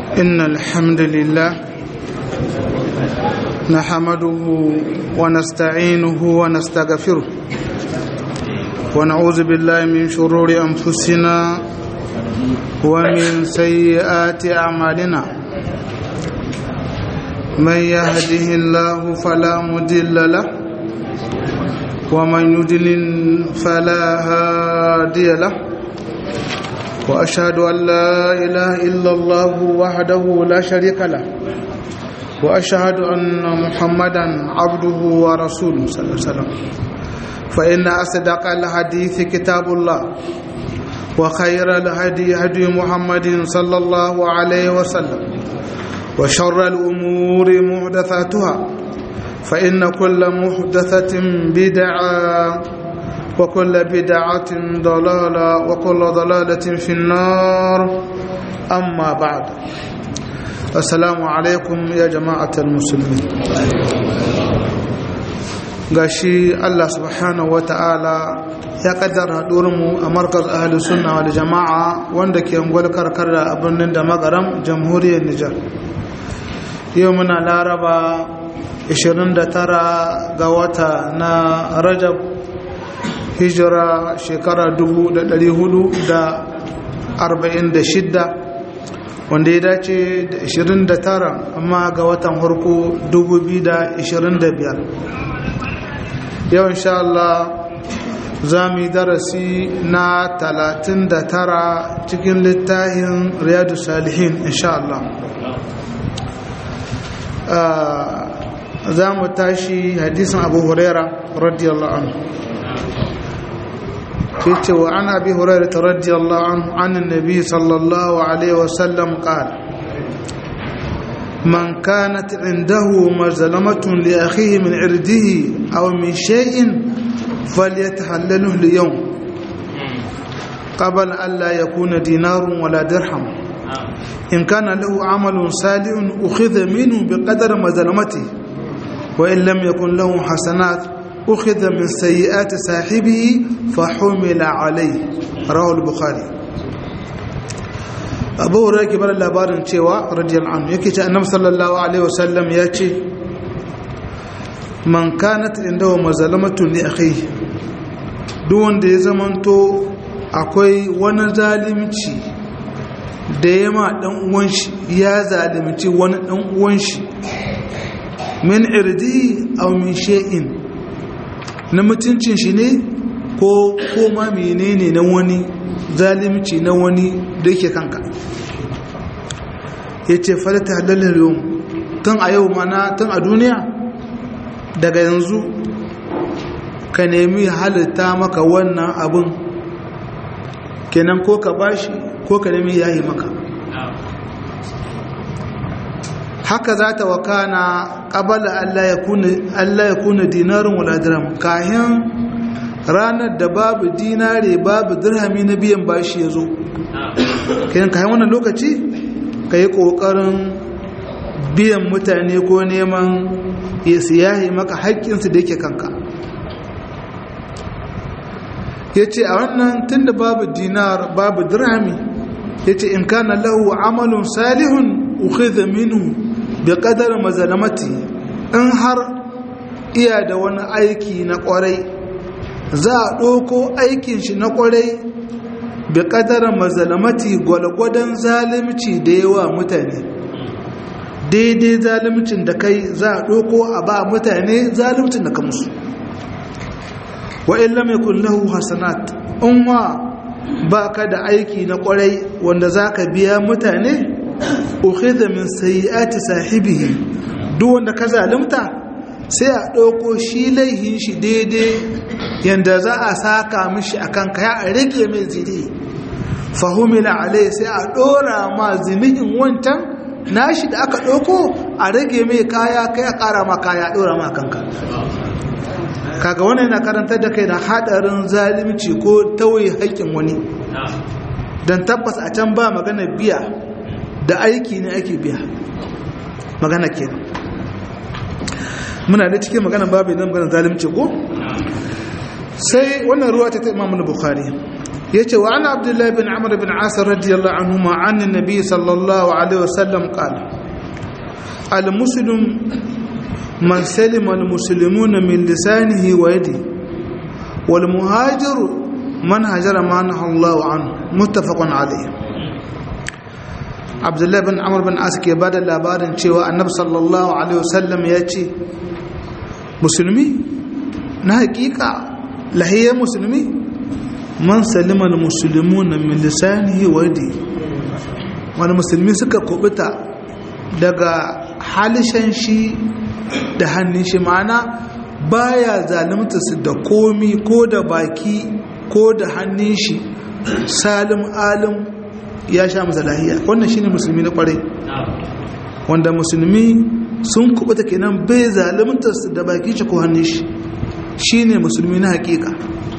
إن الحمد لله نحمده ونستعينه ونستغفره ونعوذ بالله من شرور أنفسنا ومن سيئات أعمالنا من يهده الله فلا مضل له ومن يضلل فلا هادي له واشهد ان لا اله الا الله وحده لا شريك له واشهد ان محمدا عبده ورسوله صلى الله عليه وسلم فان اصدق الحديث كتاب الله وخير الهدي هدي محمد صلى الله عليه وسلم وشر الامور محدثاتها فإن كل محدثة بدعة وكل بدعة ضلالة وكل ضلالة في النار أما بعد السلام عليكم يا جماعة المسلمين gashi Allah subhanahu wata'ala ya kaddara mu a markaz ahli sunna wal jama'a wanda ke ungwal karkar da birnin da magaram jamhuriyar Nijar yau muna laraba 29 ga wata na rajab hijira shekara 446 wanda ya dace da 29 amma ga watan harko 2025 yau insha Allah za mu yi darasi na 39 cikin littafin riyadu salihin insha Allah za mu tashi hadisin abu huraira radiyallahu anhu yace wa an abi huraira radiyallahu anhu an annabi sallallahu alaihi wasallam qala من كانت عنده مظلمة لأخيه من عرضه أو من شيء فليتحلله اليوم قبل ألا يكون دينار ولا درهم إن كان له عمل صالح أخذ منه بقدر مظلمته وإن لم يكن له حسنات أخذ من سيئات صاحبه فحمل عليه رواه البخاري abu hurairah ke bar labarin cewa radiyallahu anhu yake ce annabi sallallahu alaihi wasallam ya ce man kanat indahu mazalamatu li akhihi duk wanda ya zamanto akwai wani zalimci da ya ma dan uwan shi ya zalimci wani dan uwan shi min irdi aw min shay'in na mutuncin shi ne ko koma menene na wani zalimci na wani da yake kanka yace falata halalul yawm tun a yau mana tun a duniya daga yanzu ka nemi halitta maka wannan abun kenan ko ka bashi ko ka nemi yayi maka haka za ta wakana ƙabala Allah ya kuna dinarin wala dirham kayan ranar da babu dinare babu dirhami na biyan bashi ya zo kayan kayan wannan lokaci ka yi ƙoƙarin biyan mutane ko neman ya siyahi maka haƙƙinsu da yake kanka ya ce a wannan tun da babu dinar babu dirhami ya ce in kana lahu amalun salihun ukhidha minhu bi qadar mazalamati in har iya da wani aiki na kwarai za a ɗauko aikin shi na kwarai bi qadar mazalamati gwalgwadon zalimci da yawa mutane daidai zalimcin da kai za a ɗauko a ba mutane zalimcin da ka musu wa in lam yakul lahu hasanat in wa ba ka da aiki na kwarai wanda za ka biya mutane ukhidha min sayyiati sahibihi duk wanda ka zalunta sai a ɗauko shi laihin shi daidai yanda za a saka mishi akan kaya a rage mai zidi fahimila alai sai a ɗora ma zinihin wancan nashi da aka ɗauko a rage mai kaya kai a ƙara ma kaya ɗora ma kanka kaga wannan yana karantar da kai da haɗarin zalimci ko tauye haƙƙin wani don tabbas a can ba magana biya da aiki ne ake biya magana ke muna da cikin magana babu nan magana zalimci ko sai wannan ruwa ta ta imamu bukhari yace wa ana abdullahi bin amr bin asir radiyallahu anhu ma anna nabi sallallahu alaihi wasallam qala al muslim man salima al muslimuna min lisanihi wa yadihi wal muhajir man hajara ma nahaa Allah anhu muttafaqun alayhi abdullahi bin amr bin asir ke bada labarin cewa annabi sallallahu alaihi wasallam ya ce musulmi na hakika lahiyar musulmi man salimar musulmi na milisanihi wadi wani musulmi suka kubuta daga halishan shi da hannun shi ma'ana baya zalimta su da komi ko da baki ko da hannun shi salim alim ya sha masa lahiya wannan shine musulmi na kwarai wanda musulmi sun kubuta kenan bai zalimta su da baki shi ko hannun shi shine musulmi na hakika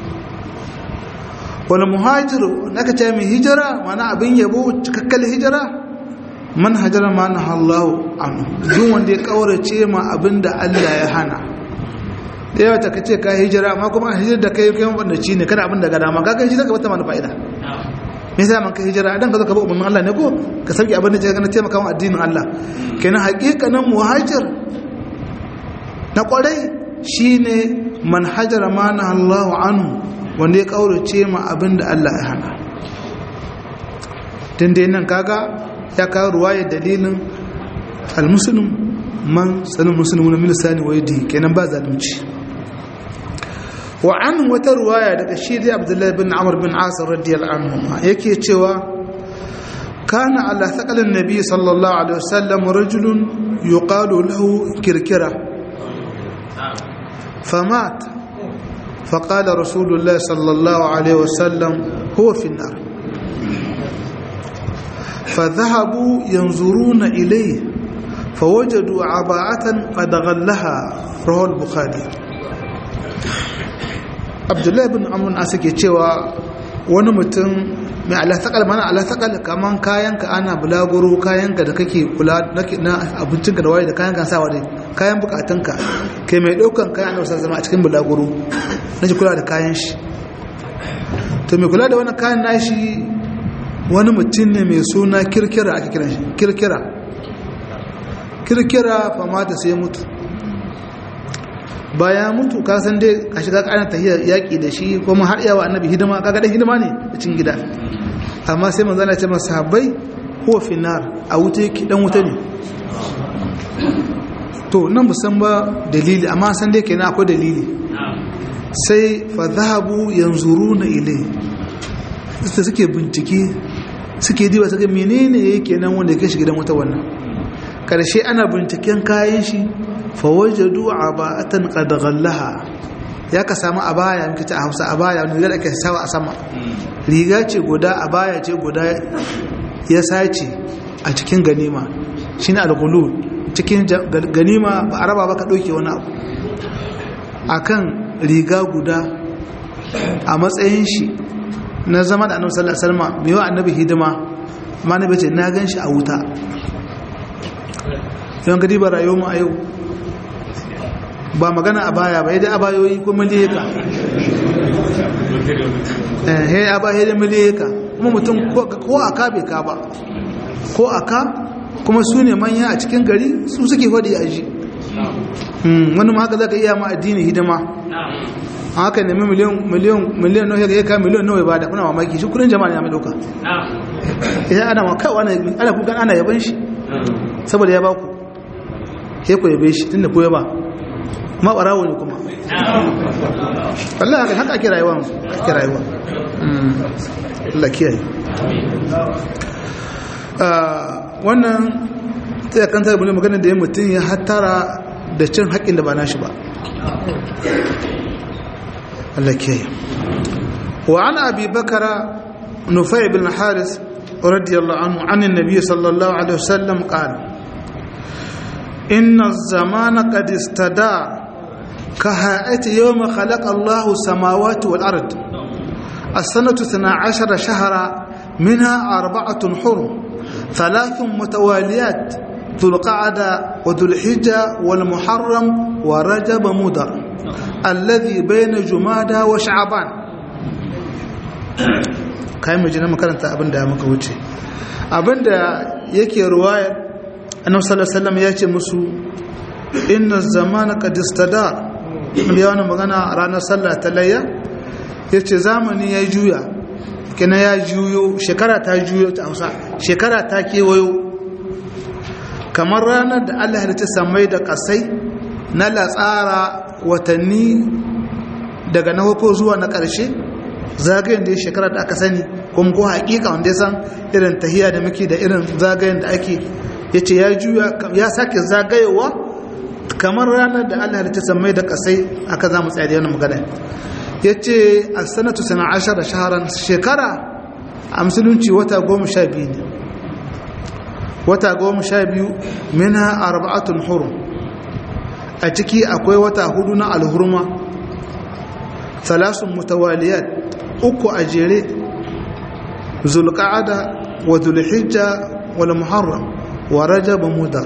wani muhajiru na ka ce mai hijira mana abin yabo cikakkal hijira man hajara ma na hallahu anu duk wanda ya kaurace ma abin da Allah ya hana da yawa ta ka ce ka hijira amma kuma hijira da kai kai wanda ci ne kada abin da ga dama ka kai hijira ka bata mana fa'ida me yasa man ka hijira dan ka zo ka bi umarnin Allah ne ko ka sauke abin da ke gana taimaka wa addinin Allah kenan haƙiƙanin muhajir na kwarai shine man hajara ma na Allahu anhu wanda ya kaurace ma abin da Allah ya hana tun da nan kaga ya kawo ruwaya dalilin almusulun man sanin musulmi na milisani wa yadi kenan ba zalunci wa an wata ruwaya daga shi dai abdullahi bin amur bin asir radiyallahu anhu yake cewa kana ala thaqalin nabi sallallahu alaihi wasallam rajulun yuqalu lahu kirkira famat فقال رسول الله صلى الله عليه وسلم هو في النار فذهبوا ينظرون إليه فوجدوا عباءة قد غلها رواه البخاري عبد الله بن عمرو asake cewa wani mutum mai alatakal mana alatakal kaman kayanka ana bulaguro kayanka da kake kula na abincinka da waye da kayanka sawa dai kayan bukatunka kai mai daukan kayan da zama a cikin bulaguro na ji kula da kayan shi to mai kula da wani kayan nashi wani mutum ne mai suna kirkira ake kiran shi kirkira kirkira famata sai mutu bayan mutu ka san dai ka shiga ƙarin tahiyar yaƙi da shi kuma har yawa annabi hidima kaga da hidima ne a cikin gida amma sai manzo Allah ya ce masa sahabbai huwa finar a wuta yake dan wuta ne to nan musan ba dalili amma san dai kenan akwai dalili sai fa zahabu yanzuruna ilai sai suke bincike suke diba suka menene yake nan wanda yake shiga gidan wuta wannan karshe ana binciken kayan shi fawajadu aba'atan qad ghallaha ya ka samu abaya muke ta Hausa abaya wanda da ake sawa a sama riga ce guda abaya ce guda ya sace a cikin ganima shine al-ghulul cikin ganima ba araba ba ka dauke wani abu akan riga guda a matsayin shi na zama da annabi sallallahu alaihi wasallam mai wa annabi hidima amma nabi ce na gan shi a wuta yawan gadi ba rayuwar mu a yau ba magana a baya ba yadda abayoyi ko miliyaka eh a baya da miliyaka kuma mutum ko a ka bai ka ba ko a ka kuma su ne manya a cikin gari su suke faɗi a ji wani ma haka za ka iya ma addini hidima haka nemi miliyan miliyan miliyan nawa ya kai miliyan nawa ba da kuna mamaki shi kudin jama'a ne ya mai dauka idan ana ma kai wani ana kukan ana yaban shi saboda ya ba ku sai ku yabe shi tunda ku ya ba ma barawo ne kuma wallahi haka haka ake rayuwa ake rayuwa Allah kiyaye wannan sai kan sai bane magana da ya mutum ya hattara da cin haƙin da ba nashi ba Allah kiyaye wa an abi bakara nufai bin haris radiyallahu anhu an annabi sallallahu alaihi wasallam qala inna az-zamana qad istada كهيئة يوم خلق الله السماوات والأرض السنة اثنا عشر شهرا منها أربعة حرم ثلاث متواليات ذو القعدة وذو الحجة والمحرم ورجب مدر الذي بين جمادى وشعبان kayan mai jina makaranta abin da muka wuce abin da yake ruwayar annabi sallallahu alaihi wasallam ya ce musu inna zamana qad istadar mun ya wani magana ranar sallah ta layya yace zamani ya juya kina ya juyo shekara ta juyo ta Hausa shekara ta kewayo kamar ranar da Allah ya samai da kasai na latsara watanni daga na farko zuwa na ƙarshe zagayen da ya shekara da aka sani kuma ko haƙiƙa wanda ya san irin tahiya da muke da irin zagayen da ake ya ce ya juya ya sake zagayewa kamar ranar da Allah ya samai da kasai aka za mu tsaya da yana magana ya ce a sanatu sana ashar da shaharan shekara a musulunci wata goma sha biyu ne wata goma sha biyu mina arba'atun hurum a ciki akwai wata hudu na alhurma salasun mutawaliyat uku a jere zulqa'ada wa zulhijja wal muharram wa rajab mudar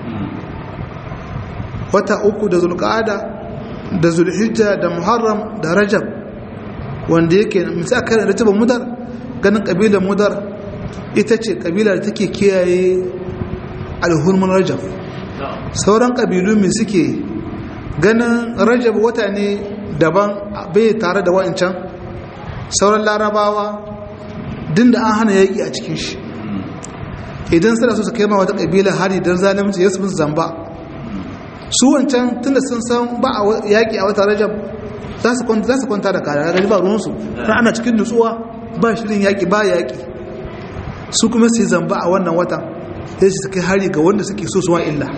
wata uku da zulqa'ada da zulhijja da muharram da rajab wanda yake misali kan rajab mudar ganin kabilar mudar ita ce kabila da take kiyaye alhurman rajab sauran kabilu mai suke ganin rajab wata ne daban bai tare da wa'ancan sauran larabawa din da an hana yaƙi a cikin shi idan suna so su kai ma wata kabila hari don zalimci ya su zamba su wancan tunda sun san ba a yaƙi a wata rajab za su kwanta da kare gani ba ruwansu ana cikin nutsuwa ba shirin yaƙi ba yaƙi su kuma su yi zamba a wannan watan sai su kai hari ga wanda suke so suwa illa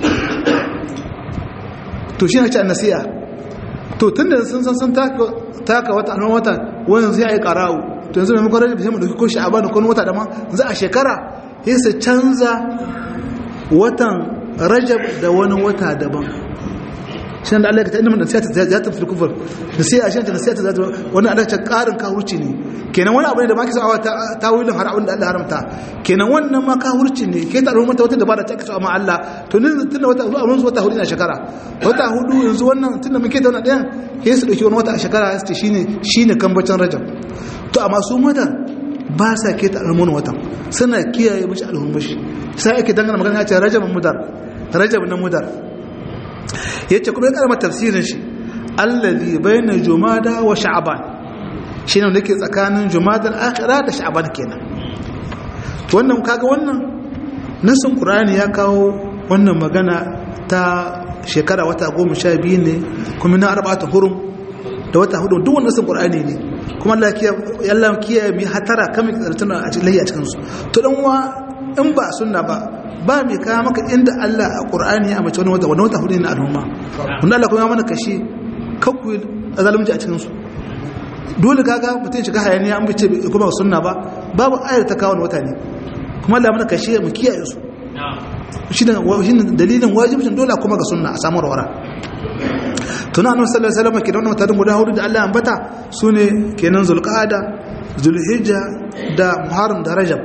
to shi na ce nasiya to tun da sun san sun taka wata alman wata wani zai yi kara'u to yanzu da makwarar da mu dauki ko sha'aba da kone wata dama za a shekara sai su canza watan rajab da wani wata daban shi da Allah ya ta inda nasiya ta ta fi kufur nasiya shi ta nasiya ta zata wani Allah ta karin kawurci ne kenan wani abu ne da ma kisa awa ta wilin har abin da Allah haramta kenan wannan ma kawurci ne ke ta rumata wata dabara ta kisa ma Allah to ne tunda wata zuwa mun wata hudu na shekara wata hudu yanzu wannan tunda muke da wannan ɗayan ke su dauki wani wata a shekara su ce shine shine kambacin rajab to amma su mata ba sa ke ta almun watan suna kiyaye mishi alhurmushi sai ake dangana magana ya ce rajab mudar rajab na mudar yace kuma ya karama tafsirin shi allazi baina jumada wa sha'ban shine wanda yake tsakanin jumada al-akhirah da sha'ban kenan wannan kaga wannan nasin qur'ani ya kawo wannan magana ta shekara wata 12 ne kuma na arba'atu hurum da wata hudu duk wannan nasin qur'ani ne kuma Allah ya Allah kiyaye mi hatara kamar tsartuna a cikin layya cikin su to dan wa in ba sunna ba ba mai kawo maka inda Allah a ƙur'ani ya mace wani wata wani wata hudu ne na al'umma wanda Allah kuma mana kashe kakku a zalunci a cikinsu dole kaga mutum shiga hayaniya an bice kuma ba sunna ba babu ayar ta kawo wata ne kuma Allah mana kashe mu kiyaye su shi ne dalilin wajibcin dole kuma ga sunna a samu rawara tuna annabi sallallahu alaihi wasallam ke da wannan mutanen guda hudu da Allah ambata sune kenan zulqa'ada zulhijja da muharram da rajab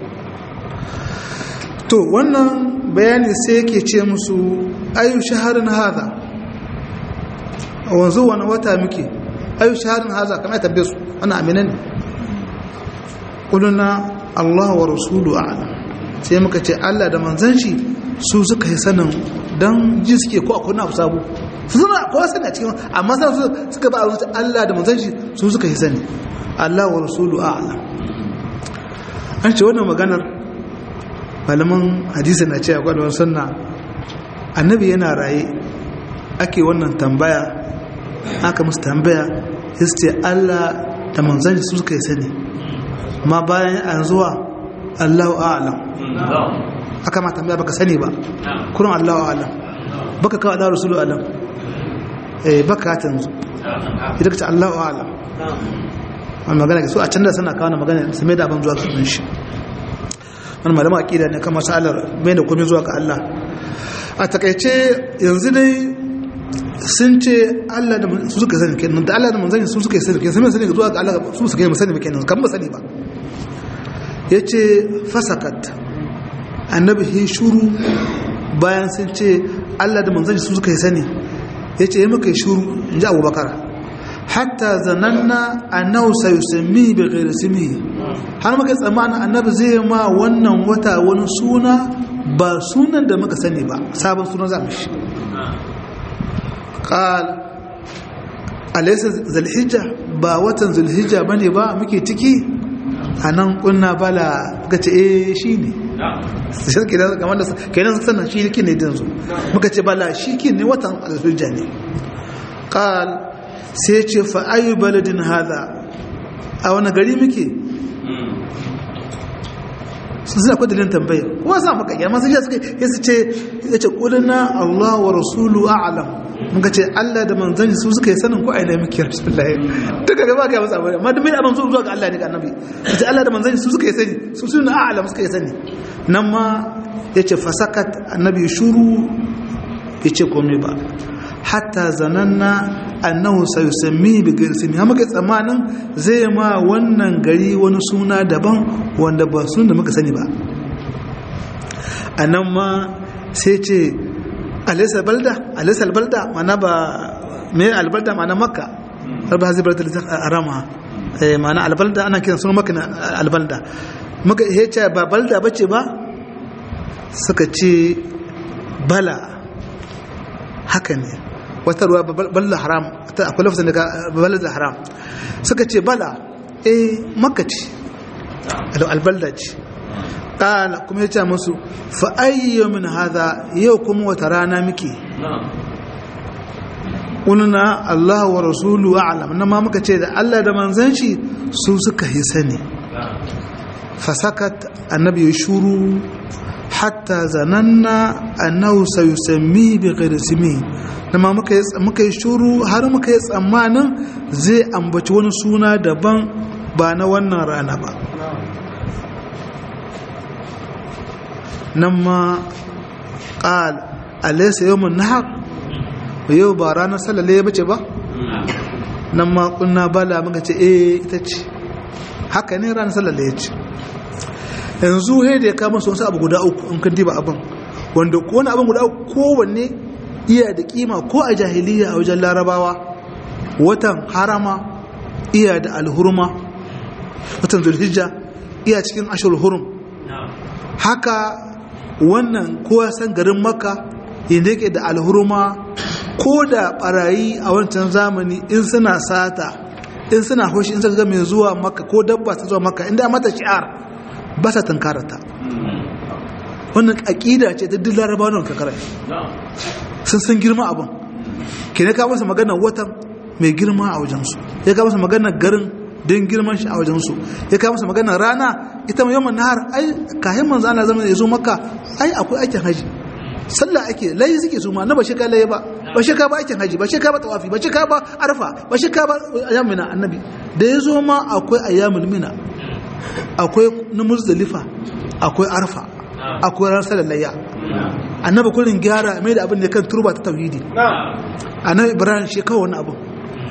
to wannan bayani sai yake ce musu ayu shaharin haza wanzu wani wata muke ayu shaharin haza kamar ya tabbe su wani aminan ne ƙuluna Allah wa rasulu a'lam sai muka ce Allah da manzan shi su suka yi sanin don ji suke ko akwai na abu sabu su suna kowa sani a cikin amma sa su suka ba a Allah da manzan shi su suka yi sani Allah wa rasulu a'lam an ce wannan maganar malaman hadisi na ce a kwadon sunna annabi yana raye ake wannan tambaya aka musu tambaya ya ce allah da manzan su suka yi sani ma bayan an zuwa allahu a'alam aka ma tambaya baka sani ba kurin allahu a'alam baka kawo da rasulu alam eh baka ta yanzu idan ka ce allahu a'alam wani magana su a can da suna kawo magana su mai da abin zuwa sunan shi wani malama aƙida ne kan masalar mai da komai zuwa ga Allah a takaice yanzu dai sun ce Allah da su suka sani kenan da Allah da manzani su suka sani kenan sun sani zuwa ga Allah su suka yi musani kenan kan ba sani ba yace fasakat annabi he shuru bayan sun ce Allah da manzani su suka yi sani yace yi muka yi shuru inji Abubakar hatta zananna annahu sayusami bi ghairi ismihi har muka tsammanin annabi zai ma wannan wata wani suna ba sunan da muka sani ba sabon suna za mu shi qal alaysa zulhijja ba watan zulhijja bane ba muke ciki anan kunna bala gace eh shine sai kenan kamar da kenan sannan shi yake ne dinzo muka ce bala shi ke ne watan zulhijja ne qal sai ce fa ayu baladin hadha a wani gari muke sun suna kwadilin tambaya kuma sa maka yamma sai suka yi su ce ya ce ƙudina Allah wa rasulu a'alam muka ce Allah da manzanni su suka yi sanin ko aina muke rasulullahi duka gaba ga masa abin amma da mai abin zuwa ga Allah ne ga annabi ya ce Allah da manzanni su suka yi sani su su na a'alam suka yi sani nan ma ya ce fasakat annabi shuru ya ce komai ba hatta zananna annahu sayusammi bi ghairi ismi ha muka tsamanin zai ma wannan gari wani suna daban wanda ba sun da muka sani ba anan ma sai ce alaysa balda alaysa albalda mana ba me albalda mana makka arba hazi balda arama eh mana albalda ana kiran sunan makka albalda muka hece ba balda bace ba suka ce bala haka ne wata ruwa balla haram akwai lafazin daga balla da haram suka ce bala eh makka ce albalda ce ƙala kuma ya ce musu fa'ayyo min haza yau kuma wata rana muke ƙununa Allah wa rasulu a'lam na ma muka ce da Allah da manzan shi su suka yi sani fasakat annabi ya shuru hatta zananna annahu sayusammi bi ghairi ismi nama muka yi muka yi shuru har muka yi tsammanin zai ambaci wani suna daban ba na wannan rana ba nan ma qal alaysa yawmun nahar yau ba ranar sallale ya bace ba nan ma kunna bala muka ce eh ita ce haka ne ranar sallale ya ce yanzu he da ya kama su wasu abu guda uku in kan diba abin wanda wani abin guda uku kowanne iya da kima ko a jahiliya a wajen larabawa watan harama iya da alhurma watan zulhijja iya cikin ashir hurum haka wannan kowa san garin makka yadda yake da alhurma ko da barayi a wancan zamani in suna sata in suna hoshi in suka ga mai zuwa makka ko dabba ta zuwa makka inda mata shi'ar ba sa tankarata wannan aƙida ce ta duk larabawa nan kakara sun san girma abin ke ne ka masa maganar watan mai girma a wajensu ya ka masa maganar garin don girman shi a wajensu ya ka masa maganar rana ita mai yawan nahar ai kayan manzo ana zama ya zo maka ai akwai aikin haji sallah ake layi suke su ma na ba sheka layi ba ba sheka ba aikin haji ba sheka ba tawafi ba sheka ba arfa ba sheka ba ayyamina annabi da ya zo ma akwai ayyamul mina akwai na muzdalifa akwai arfa akwai ran salallayya annabi kullun gyara mai da abin da kan turba ta tauhidi annabi ibrahim shi kawai wani abu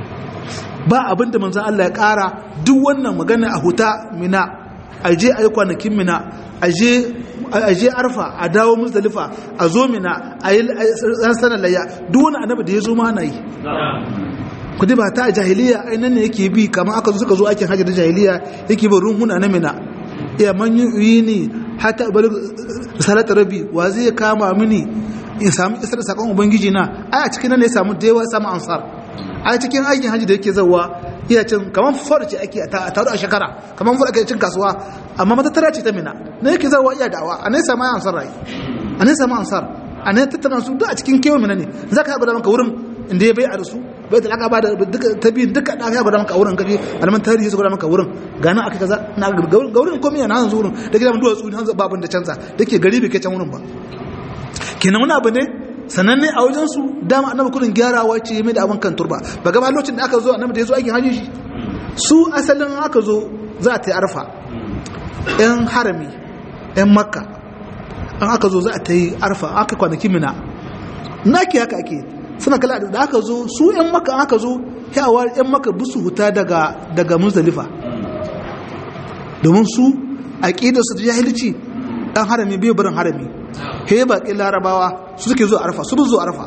ba abin da manzon Allah ya kara duk wannan magana a huta mina aje ayi kwanakin mina aje aje arfa a dawo muzdalifa a zo mina ayi ran salallayya duk wani annabi da ya zo ma na yi kudi ba ta jahiliya ainihin ne yake bi kamar aka zo suka zo aikin hajji da jahiliya yake bin runhuna na mina iya man yi ne hata bari salata rabi wa zai kama mini in samu isar da sakon ubangiji na ai a cikin nan ne samu da yawa samu ansar a cikin aikin hajji da yake zawa iya cin kamar fara ce ake a taru a shekara kamar fara ake cin kasuwa amma matattara ce ta mina na yake zawa iya da'awa a ne samu ansar rai a ne samu ansar a ne tattara su duk a cikin kewa mina ne za ka haɓa da maka wurin inda ya bai a da su bai talaka ba da ta biyu duka da ya gwada maka wurin kaje alaman tarihi su gwada maka wurin gana aka kaza na ga wurin komai na hanzu wurin da gidan duwatsu ne hanzu babun da canza da ke gari bai kai can wurin ba kenan wani abu ne sananne a wajen su dama annabi kudin gyarawa ce mai da abin kan turba ba gaba lokacin da aka zo annabi da ya zo aikin hajji shi su asalin aka zo za ta yi arfa yan harami yan makka an aka zo za ta yi arfa aka kwanaki mina naki haka ake suna kala da aka zo su 'yan maka aka zo yawa 'yan maka busu huta daga daga muzdalifa domin su aqidar su ta jahilci dan harami bai barin harami he baƙin larabawa su suke zuwa arfa su zuwa arfa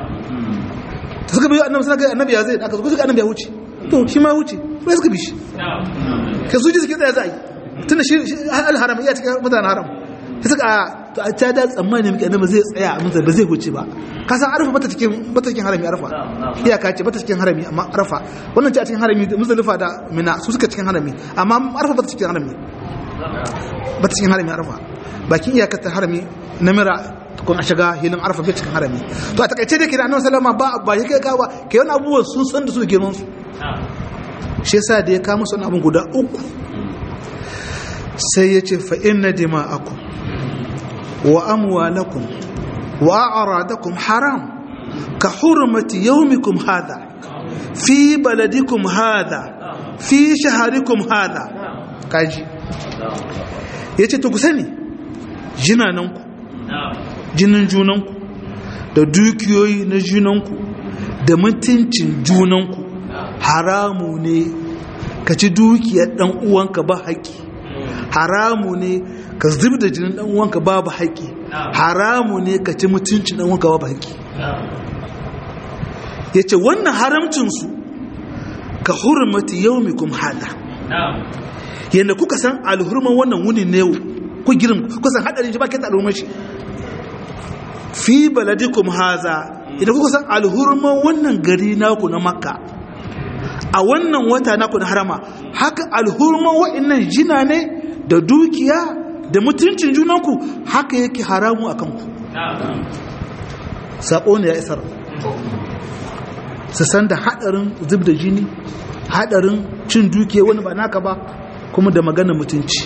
ta suka biyo annabi suna annabi ya zai aka zo suka annabi ya wuce to shi ma wuce sai suka bi shi ka su ji suke tsaya za a yi tun da shi al-haram iya cikin mutanen haram sai suka to a ta da tsammani muke annabi zai tsaya a mutum ba zai huce ba ka san arfa bata cikin bata cikin harami arfa iyaka ce bata cikin harami amma arfa wannan ce a cikin harami muzdalifa da mina su suka cikin harami amma arfa bata cikin harami bata cikin harami arfa bakin iyakar ta harami na mira kun a shiga hilin arfa bai cikin harami to a takaice da ke da annabi sallama ba ba ya kai kawa ke wani abubuwan sun san da su girman su shi yasa da ya kama su abin guda uku sai ya ce fa inna dima'akum wa amwalakum wa a'radakum haram ka hurmati yawmikum hadha fi baladikum hadha fi shaharikum hadha kaji yace to ku sani jinananku jinin junanku da dukiyoyi na junanku da mutuncin junanku haramu ne ka ci dukiyar dan uwanka ba haƙi haramu ne ka zub da jinin dan uwanka babu haƙi haramu ne ka ci mutuncin dan uwanka babu haƙi yace wannan haramcinsu ka hurmati yaumikum hada yanda kuka san alhurman wannan wuni ne ku girin ku san hadarin shi ba ke alhurman shi fi baladikum haza idan kuka san alhurman wannan gari naku na makka a wannan wata naku na harama haka alhurman wa'annan jina ne da dukiya da mutuncin junanku haka yake haramu a kanku saƙo ne ya isar su san da haɗarin zub da jini haɗarin cin dukiya wani ba naka ba kuma da magana mutunci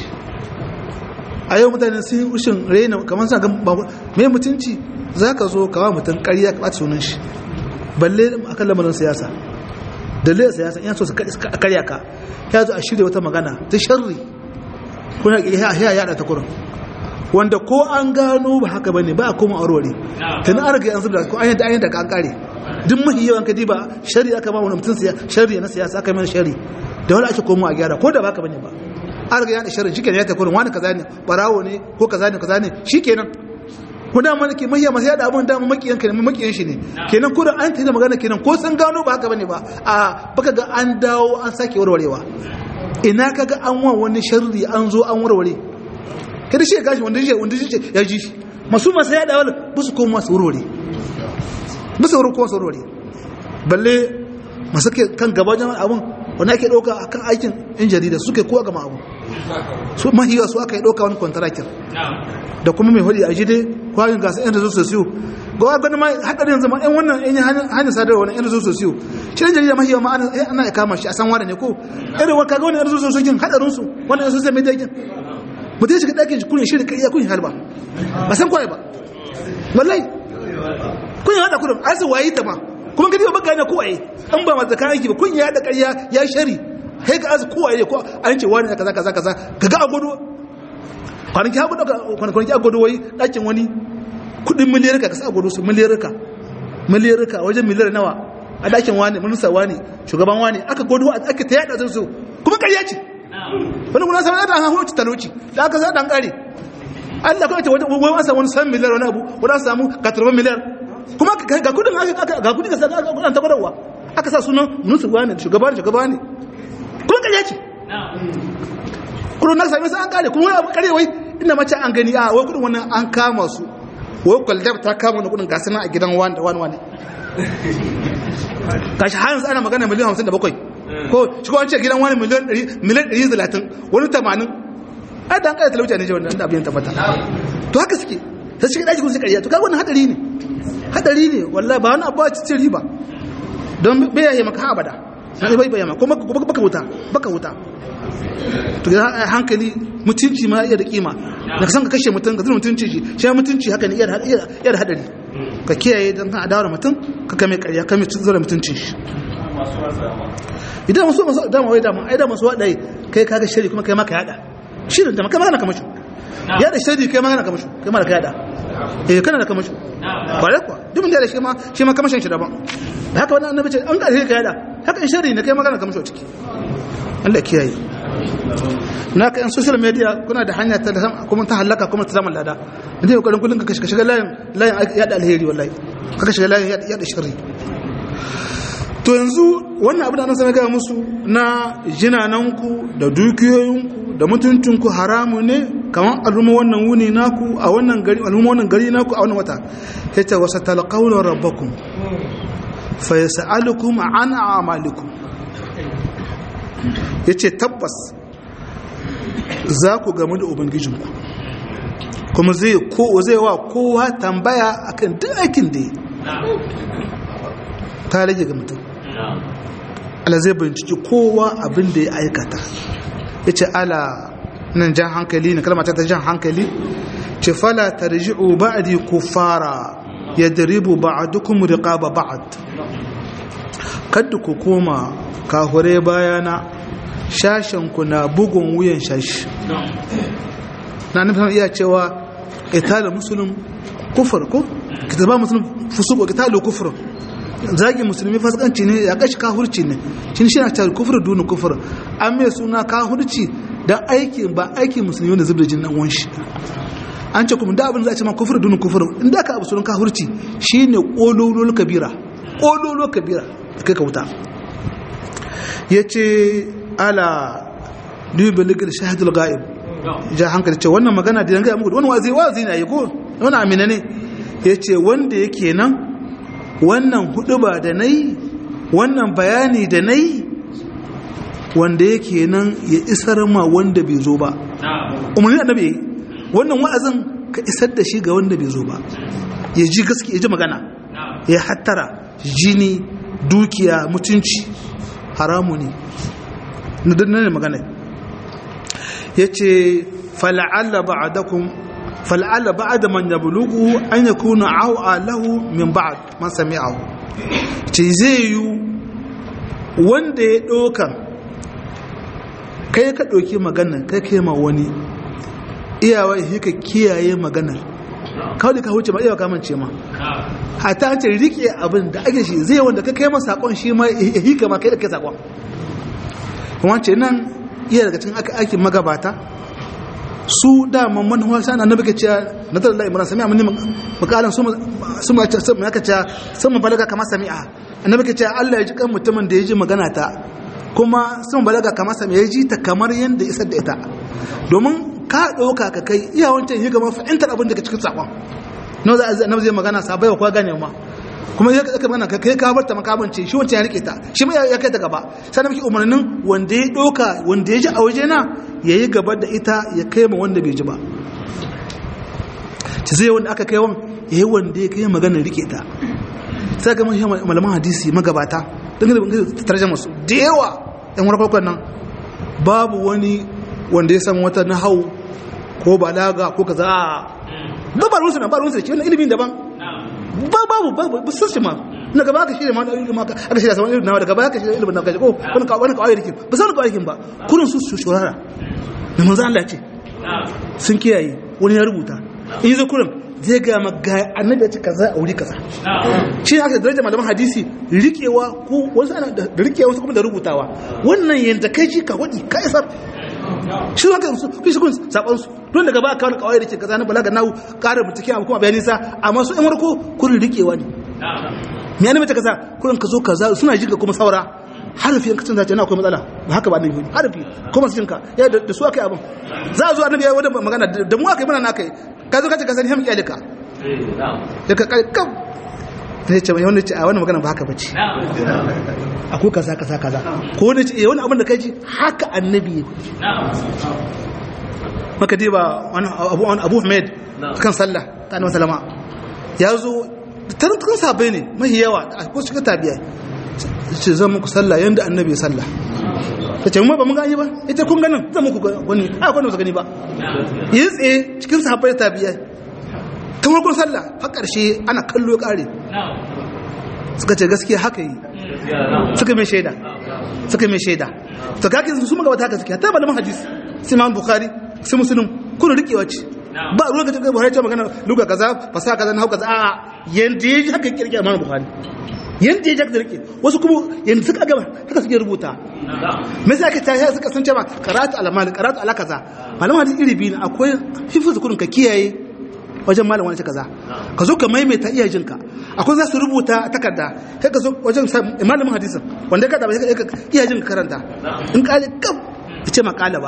a yau mutane sun yi ushin raina kamar sa mai mutunci za ka zo kawo mutum ƙarya ka ɓata sunan shi balle a kan lamarin siyasa dalilin siyasa yana so su karya ka ya zo a shirya wata magana ta sharri kuna ya yada ta kurin wanda ko an gano ba haka bane ba a koma aurore tana an riga an zubda ko an yadda an yadda ka an kare duk mahi yawan ka diba shari aka ba wani mutum shari na siyasa aka yi mana shari da wani ake komo a gyara ko da ba haka bane ba an riga yada shari shikenan ya ta kurin wani kaza ne barawo ne ko kaza ne kaza ne shikenan ko da mana ke mahiya masu yada abun da makiyan ka ne makiyan shi ne kenan ko da an tada magana kenan ko sun gano ba haka bane ba a baka ga an dawo an sake warwarewa ina kaga an wa wani sharri an zo an warware kada shi ya gashi wanda shi wanda shi ya ji shi masu masu yada wala ba su koma su warware ba su warware su warware balle masu ke kan gaba jama'a abun wanda ake ɗauka a kan aikin yan jarida suke kowa gama abu su mahiya su aka yi ɗauka wani kwantarakin da kuma mai hudu a jide kwayin gasa yan rezo sosiyo ga wa gani ma haɗari yanzu ma yan wannan yan hanyar sadarwa wani yan rezo sosiyo shi yan jarida mahiya ma ana ya kama shi a san wada ne ko irin wa kaga wani yan rezo sosiyo kin haɗarinsu wani yan sosiyo media kin mutum ya shiga ɗakin shi kunya shirin kariya kunya halba ba san kwaye ba wallahi kunya haɗa kudin a su wayi ta ma kuma gani ba baka ne kowaye an ba masu kayan ki ba kunya haɗa kariya ya shari kai ka azu kowaye ko an ce wani kaza kaza kaza ka ga agodo kwanaki hagu daga kwanaki agodo wai ɗakin wani kudin miliyarka ka sa agodo su miliyarka miliyarka wajen miliyar nawa a ɗakin wani minista wani shugaban wani aka godo aka ta yaɗa su kuma kariya ce wani kuna sanar da hannu talauci da aka sa dan kare Allah kuma ce wani an samu wani san miliyar wani abu wani an samu katarban miliyar kuma ga kudin ga kudin ka saka kudin ta gwadawa aka sa sunan munusu wani shugaba ne shugaba ne kuma kariya ce kudin na sami sai an kare kuma wani abu kare wai inda mace an gani a wai kudin wannan an kama su wai kwaldab ta kama wani kudin gasu nan a gidan wani wani wani gashi har yanzu ana magana miliyan hamsin da bakwai ko shi ko an ce gidan wani miliyan ɗari talatin wani tamanin ai da an ƙara talauci ne jiwon da abin tabbata to haka suke sai shi ɗaki kun su ƙarya to kaga wannan hadari ne hadari ne wallahi ba wani abu a cikin riba don bai yaye maka ha abada na bai bai maka kuma baka wuta baka wuta to ga hankali mutunci ma iya da kima da ka san ka kashe mutum ka zama mutunci shi shi mutunci haka ne iya da hadari ka kiyaye don kan adawar mutum ka kame ƙarya kame zura mutuncin shi idan masu masu dama wai dama ai da masu wadai kai kaga shari kuma kai maka yada shirin da maka magana kamashu yada shari kai magana kamashu kai maka yada eh kana da kamashu ba da kuwa duk mun da shi ma shi ma kamashin shi daban da haka wannan annabi ce an ga kai yada haka in shari ne kai magana kamashu ciki Allah kiyaye na ka yan social media kuna da hanya ta kuma ta halaka kuma ta zama lada inda yau karin kullun ka shiga layin layin yada alheri wallahi ka shiga layin yada sharri to yanzu wannan abu da an sami gaya musu na jinananku da dukiyoyinku da mutuncinku haramu ne kamar al'umma wannan wuni naku a wannan gari al'umma wannan gari naku a wannan wata yace wasa talqawla rabbakum fa yas'alukum an a'malikum yace tabbas za ku gamu da ubangijinku kuma zai ko zai wa kowa tambaya akan duk aikin da ta rage ga mutum Allah zai binciki kowa abin da ya aikata ya ce ala nan jan hankali na kalmata ta jan hankali ce fala tarji'u ba'di kufara yadribu ba'dukum riqaba ba'd kadda ku koma kahure bayana shashen ku na bugun wuyan shashi na nufin iya cewa qitalul muslim kufur ko kitaba muslim fusuq qitalu kufur zagi musulmi fasikanci ne ya kashi kahurci ne shi shi na cewa kufur dunu kufur an mai suna kahurci don aiki ba aiki musulmi wanda zubda jin dan shi an ce kuma da abin za a ce ma kufur dunu kufur inda ka abu sunan kahurci shine kololol kabira kololol kabira kai ka wuta yace ala dubi ligar shahidul ghaib ja hankali ce wannan magana da yanga muku wannan wazi wazi ne ko wannan amina ne yace wanda yake nan wannan huduba da na yi wannan bayani da na yi wanda yake nan ya isar ma wanda bai zo ba umarni annabi ya yi wannan wa'azin ka isar da shi ga wanda bai zo ba ya ji gaske ya ji magana ya hattara jini dukiya mutunci haramu ne na dannan magana ya ce fala'alla ba'adakum fal'alla ba'da man yablughu an yakuna awa lahu min ba'd man sami'ahu ce zai yi wanda ya doka kai ka doki maganar kai kai ma wani iyawa shi ka kiyaye maganar kawai ka huce ma iyawa kamance ma hata an ce rike abin da ake shi zai wanda ka kai ma sakon shi ma ya hika ma kai da kai sakon wance nan iya daga cikin aikin magabata su dama manuwa shan annabi ke cewa na tare da imran sami'a mun makalan su su ma ce sun aka cewa sun mu balaga kamar sami'a annabi ke cewa Allah ya ji kan mutumin da ya ji magana ta kuma sun balaga kamar sami'a ya ji ta kamar yanda isar da ita domin ka dauka ka kai iya wancan yi gama fahimtar abin da ke cikin sakon na za a annabi zai magana sabai wa kwa gane ma kuma ya ka magana ka kai ka bar ta makabance shi wancan ya rike ta shi ma ya kai ta gaba sannan muke umarnin wanda ya doka wanda ya ji a waje na ya yi gaba da ita ya kai ma wanda bai ji ba ci zai wanda aka kai wan ya yi wanda ya kai maganar rike ta sai ga mashi malaman hadisi magabata don gada tarjama su da yawa yan wani farkon nan babu wani wanda ya san wata nahau ko balaga ko kaza ba ba ruwansu na ba ruwansu da shi wannan ilimin daban ba babu babu ba sun shi ma na gaba aka shirya ma da ilimin aka aka shirya saman ilimin nawa daga baya aka shirya ilimin nawa ko wani kawai wani kawai rikin ba san kawai rikin ba kurin su su shurara da manzo Allah ce sun kiyaye wani ya rubuta in yi kurin zai ga ma ga annabi ya ce kaza a wuri kaza shi ne aka daraja malaman hadisi rikewa ko wasu ana da rikewa wasu kuma da rubutawa wannan yanda kai ji ka wadi ka isar shi haka su kai shi kun saban su don daga ba ka wani kawai da ke kaza na balaga nahu ƙara bincike amma kuma bayani sa amma su in warko kurin rikewa ne me ne mata kaza kurin ka zo kaza suna jiga kuma saura harfi yanka canza na akwai matsala ba haka ba annabi harfi kuma su jinka ya da su akai abin za a zo annabi ya wadda magana da mu akai muna na kai ka zo ka ce ka sani hamki alika da ka kam sai ce wani ce a wannan magana ba haka bace akwai kaza kaza kaza ko wani ce wani abin da kai ji haka annabi maka diba wani abu abu Ahmed kan sallah ta annabi sallama ya zo tarin tarin sabai ne mahi yawa a ko shiga tabiya ce zan muku sallah yanda annabi ya sallah ta ce mu ba mun gani ba ita kun ganin zan muku gani a kwanan su gani ba yi tsaye cikin sahabbai tabiya ta farkon sallah har ƙarshe ana kallo ya ƙare suka ce gaskiya haka yi suka mai shaida suka mai shaida to kake su magabata haka suke hatta malaman hadisi sai imam bukhari sai muslim kun rikewa ce ba ruwan ka cikin buhari ce magana luga kaza fasa kaza na hau kaza a yanda ya ji haka kirkira imam bukhari yanda ya ji haka rike wasu kuma yanda suka gaba haka suke rubuta me sai aka tashi suka san cewa karatu alamal karatu ala kaza malaman hadisi iri biyu akwai hifizu kurin ka kiyaye wajen malam wani kaza ka zo ka maimaita iyajinka akwai za su rubuta takarda kai ka zo wajen malamin hadisin wanda ka taba iyajin ka karanta in kale kam ya ce makala ba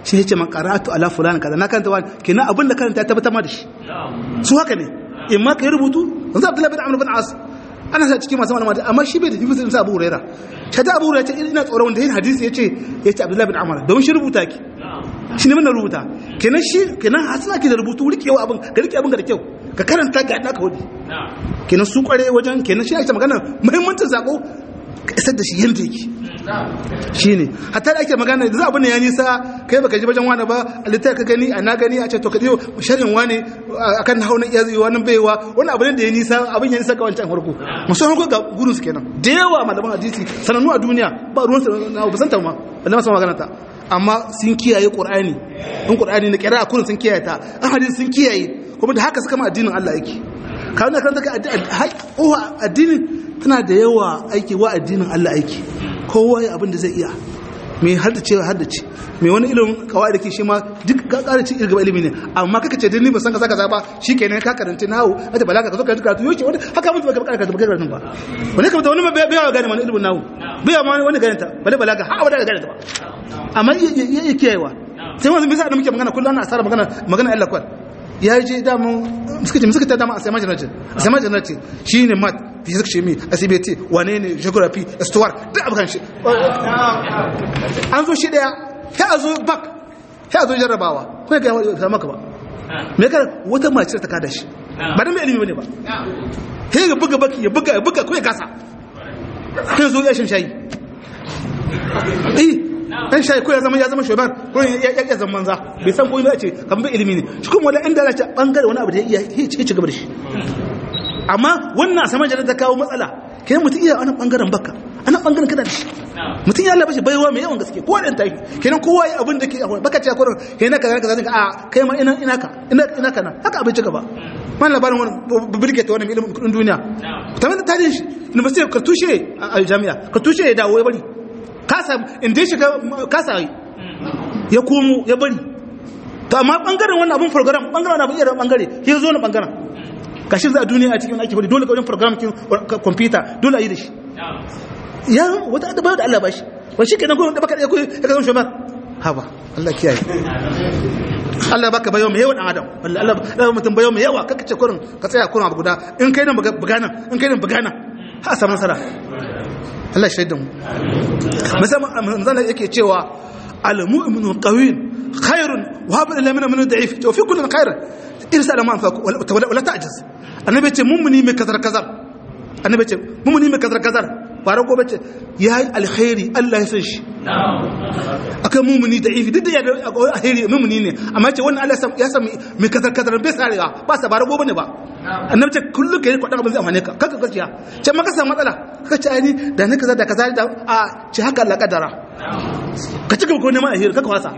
shi yace man qara'atu ala fulan kaza na karanta wani kenan abin da karanta ya tabbatar ma da shi su haka ne in ma kai rubutu yanzu Abdullahi bin Amr bin As ana sa cikin masu malama amma shi bai da hifizin sa Abu Huraira shi da Abu Huraira ce ina tsoron wanda yin hadisi yace yace Abdullahi bin Amr don shi rubuta ki shi ne mun rubuta kenan shi kenan hasana ki da rubutu rikewa abin ka rike abin ga da kyau ka karanta ga da ka wadi kenan su kware wajen kenan shi ake magana muhimmancin sako ka isar da shi yanda yake shi ne hatta da ake magana da za abin da ya nisa kai baka ji wajen wani ba a littafi ka gani a na gani a ce to ka ɗiyo sharhin wani akan hau na iya zai wani baiwa wani abin da ya nisa abin ya nisa ga wancan farko musamman ko ga gudun su kenan da yawa malaman hadisi sanannu a duniya ba ruwan su na ba san ta ma balle masu magana ta amma sun kiyaye qur'ani in qur'ani na kira kullun sun kiyaye ta an hadisi sun kiyaye kuma da haka suka ma addinin Allah yake kawai na karanta ka addinin tana da yawa aiki wa addinin Allah aiki kowa ya abin da zai iya mai haddace wa haddace mai wani ilimin kawai da ke shi ma duk ka ƙara ci irgaba ilimi ne amma kaka ce ni ba san ka saka ba shi kenan ka karanta nawo hada balaga ka zo karanta karatu yoke wani haka mutu baka karanta baka karanta ba wani kamata wani bai bai gane wani ilimin nawo bai ma wani gane ta bale balaga har abada gane ta ba amma iya kiyayewa sai wani bisa da muke magana kullum ana asara magana magana Allah kwal ya je damun suka ce suka ta dama a sai majanatin a sai majanatin shi ne mat physics shimi asibiti wane ne geography histoire duk abu kan shi an zo shi daya sai a zo bak sai a zo jarrabawa kuma ga yawon ta maka ba me ka wata mace ta kada shi ba dan mai ilimi bane ba sai ya buga baki ya buga ya buga kuma ya kasa sai zo ya shin shayi eh dan shayi ko ya zama ya zama shugaban ko ya ya zama manza bai san ko ya ce kan bai ilimi ne shi kuma wala inda ya ce bangare wani abu da ya iya ci gaba da shi amma wannan sama jana ta kawo matsala kenan mutum iya wani bangaren baka ana bangaren kada da shi mutum ya labashi baiwa mai yawan gaske kowa da tafi kenan kowa ya abin da ke baka ce kurin kenan kaza kaza ka a kai ma ina ina ka ina ina kana haka abin ci gaba man labarin wani birge ta wani ilimin kudin duniya ta mai tarihin shi university ka tushe a jami'a ka tushe ya dawo ya bari kasa inda ya shiga kasa ya komo ya bari to amma bangaren wannan abin program bangaren abin iya bangare ya zo na bangaren kashin za a duniya a cikin ake wani dole wajen program kin kwamfuta dole a yi da shi ya wata da bayo da Allah ba shi ba shi kenan gudun da baka da ya zama shugaban haba Allah kiyaye Allah baka bayo mai yawa dan adam wallahi Allah mutum bayo mai yawa kaka ce kurin ka tsaya kurin abu guda in kai nan bugana in kai nan bugana ha samu nasara Allah shaidan mu musamman manzana yake cewa al-mu'minu qawiyyun khairun wa habu ila min da'if to fi kullu khairun irsa da man fa wala ta'jiz annabi ce mummuni mai kazar kazar annabi ce mummuni mai kazar kazar fara gobe ce yayi alkhairi Allah ya san shi akan mummuni da ifi duk da ya alkhairi mummuni ne amma ce wannan Allah ya san mai kazar kazar bai sarewa ba sa bara gobe ne ba annabi ce kullu kai kwadan abin zai amane ka kaka gaskiya ce maka samu matsala kaka ce ai ni da ne kaza da kaza da a ce haka Allah kadara ka ci gaba ko neman alheri kaka wasa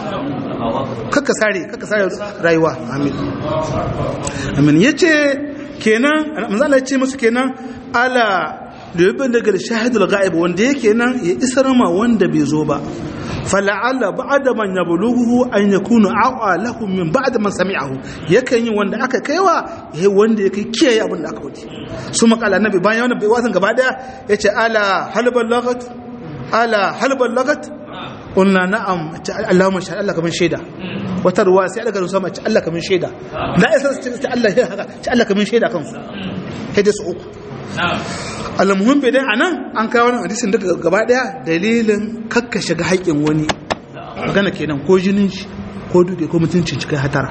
kaka sare kaka sare rayuwa amin amin yace kenan manzo Allah ya ce musu kenan ala da yabin daga shahidul ghaib wanda yake nan ya isar ma wanda bai zo ba fala'alla ba'da man yablughu an yakunu aqa lahum min ba'd man sami'ahu yakan yi wanda aka kaiwa yayi wanda yake kiyaye abin da aka wuce su makala nabi bayan wannan bai wasan gaba daya yace ala halbal lagat ala halbal lagat qulna na'am Allahumma sha Allah kaman shaida wata ruwa sai Allah garin sama ce Allah kaman shaida la isa ce Allah ya haka ce Allah kaman shaida kansu hede su uku almuhim bai dai anan an kawo wannan hadisin daga gaba daya dalilin kakka shiga haƙin wani magana kenan ko jinin shi ko duke ko mutuncin cikin hatara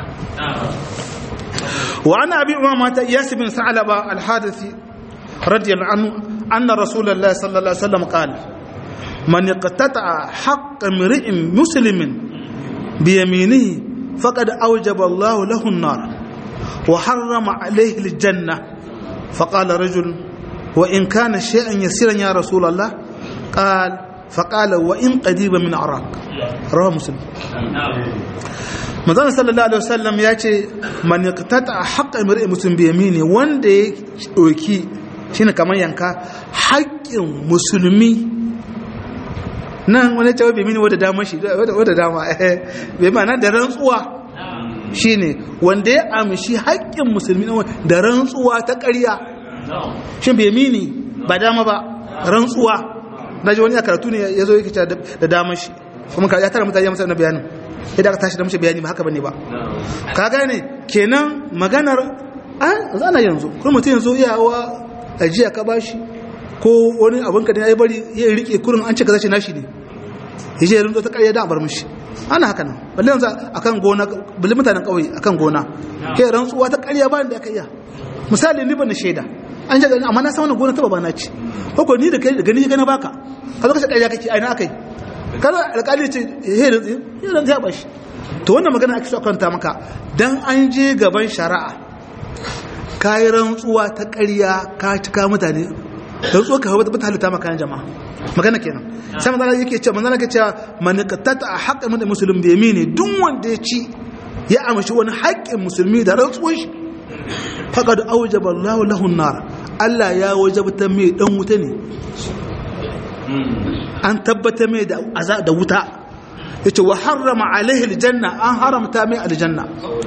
wa ana abi umama ta iyas bin sa'laba al-hadithi radiyallahu anhu anna rasulullahi sallallahu alaihi wasallam qala man iqtata'a haqq imri'in muslimin bi yaminihi faqad awjaba Allahu lahu an-nar wa harrama alayhi al-jannah فقال رجل وإن كان شيئا يسيرا يا رسول الله قال فقال وإن قديبا من عراق رواه مسلم manzon sallallahu alaihi wasallam ya ce man yaqtata haqqa imri'in muslim bi yamini wanda ya doki shine kamar yanka haƙƙin musulmi nan wani cewa bi mini wanda dama shi wanda dama eh bai ma da rantsuwa shine wanda ya amshi haƙƙin musulmi da rantsuwa ta ƙarya shin bai mini ba dama ba rantsuwa na ji wani a karatu ne ya zo yake da damar shi kuma ya tara mutane masa na bayanin idan aka tashi da mace bayani ba haka bane ba ka gane kenan maganar a zana yanzu kuma mutum yanzu iyawa ajiya ka bashi ko wani abin ka da ya bari ya rike kurin an ce ka zace nashi ne yaje ya rinzo ta ƙarya da bar mishi ana haka nan balle yanzu akan gona balle mutanen ƙauye akan gona ke rantsuwa ta ƙarya ba da aka iya misali ni ban da shaida an ce amma na san wannan gona ta babana ce ko ko ni da kai da gani ga na baka ka zo ka ce ƙarya kake ai na akai kaza alƙali ce he rantsi he rantsi ya bashi to wannan magana ake so kwanta maka dan an je gaban shari'a kayi rantsuwa ta ƙarya ka cika mutane rantsuwa ka hawa ta halitta maka jama'a magana kenan sai manzala yake cewa manzala yake cewa man qattata haqqan min muslim bi yamini duk wanda ya ci ya amshi wani haƙƙin musulmi da rantsuwar shi faqad awjaba Allahu lahu an-nar Allah ya wajabta mai dan wuta ne an tabbata mai da azab da wuta yace wa harrama alaihi aljanna an haramta mai aljanna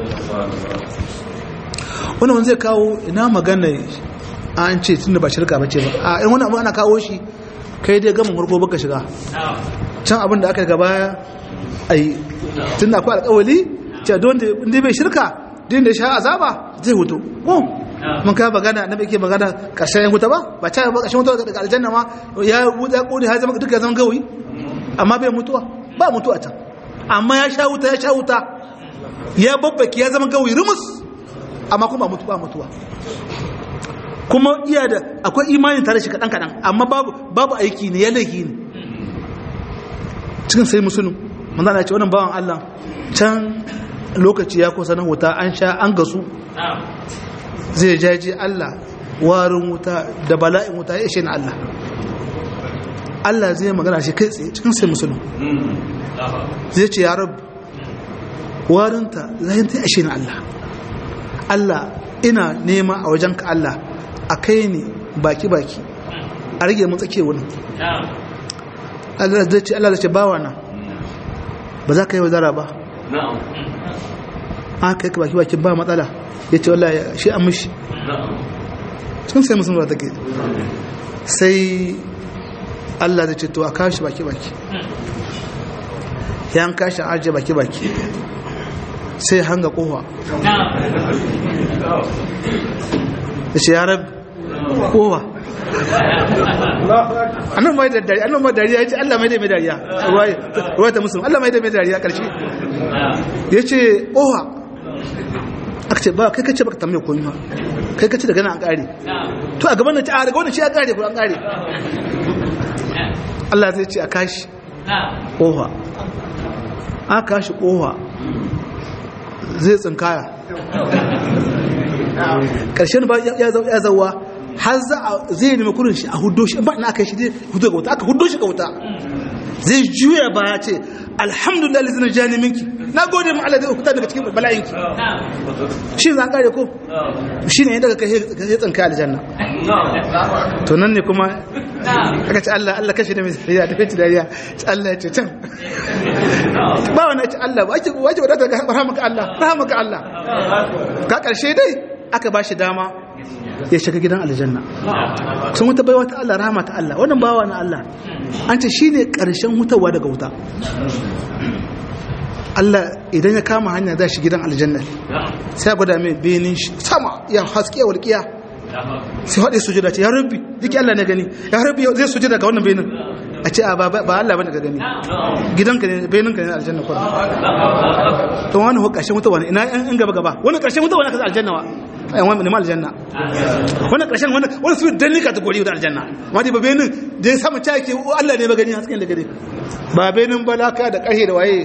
wannan wanda zai kawo ina magana an ce tunda ba shirka bace ba a in wani abu ana kawo shi kai dai gama murko baka shiga can abin da aka gaba ai tunda akwai alƙawali ce don da bai shirka din da sha azaba zai hutu ko mun ka magana na ke magana ƙarshen wuta ba ba ta ba ƙarshen wuta daga aljanna ma ya wuta kone ya zama duka ya zama gawayi amma bai mutuwa ba mutuwa can amma ya sha wuta ya sha wuta ya babbaki ya zama gawayi rumus amma kuma mutu ba mutuwa kuma iya da akwai imanin tare shi kaɗan kaɗan amma babu babu aiki ne ya laifi ne cikin sai musulun manzana ya ce wannan bawan Allah can lokaci ya kusa na wuta an sha an gasu zai jaji Allah warin wuta da bala'in wuta ya ishe na Allah Allah zai magana shi kai tsaye cikin sai musulun zai ce ya rabu warinta zai ta ishe na Allah Allah ina nema a wajen ka Allah a kai ni baki-baki a rage mun tsake wani Allah zai ce Allah zai ce bawa na ba za ka yi wazara ba an kai ka baki-baki ba matsala ya ce wallah shi an mishi sun sai musulun take sai Allah zai ce to a kashi baki-baki ya an kashi an ajiye baki-baki sai hanga kowa da shi ya rabu kowa annan mai da dariya annan mai dariya ya ce Allah mai da mai dariya ruwa ta musulun Allah mai da mai dariya ƙarshe ya ce kowa aka ce ba kai kace baka tambaye koyi ma kai kace daga nan an kare to a gaban nan ci a daga wannan shi ya kare ko an kare Allah zai ce a kashi kowa aka kashi kowa zai tsinkaya ƙarshen ba ya zauwa har zai nemi kurin shi a hudo shi ba na aka shi zai hudo ga wuta aka hudo shi ga wuta zai juya ba ya ce alhamdulillah lizina jani minki na gode mu Allah zai hukuta daga cikin bala'inki shi za kare ko shi ne daga kai tsinka aljanna to nan ne kuma aka ce Allah Allah kashe da mai dariya da kai dariya Allah ya ce can ba wani ce Allah ba ake wace wadata ga rahamaka Allah rahamaka Allah ka karshe dai aka ba shi dama ya shiga gidan aljanna sun wuta baiwa ta Allah rahama ta Allah wannan bawa na Allah an ce shine karshen hutawa daga wuta Allah idan ya kama hanya za shi gidan aljanna sai gwada mai benin shi sama ya haske walƙiya sai haɗe sujada ce ya rabbi duk Allah ne gani ya rabbi zai sujada ga wannan benin a ce a ba Allah bane ga gani gidanka ne benin ka ne aljanna kuma to wani ƙarshen wuta wani ina an gaba gaba wani ƙarshen wuta wani ka aljanna wa ayan wani ne aljanna wani ƙarshen wani wani su dan ni kategori da aljanna amma dai ba benin da ya samu caki Allah ne ba gani hasken da gani ba benin ba laka da ƙarhe da waye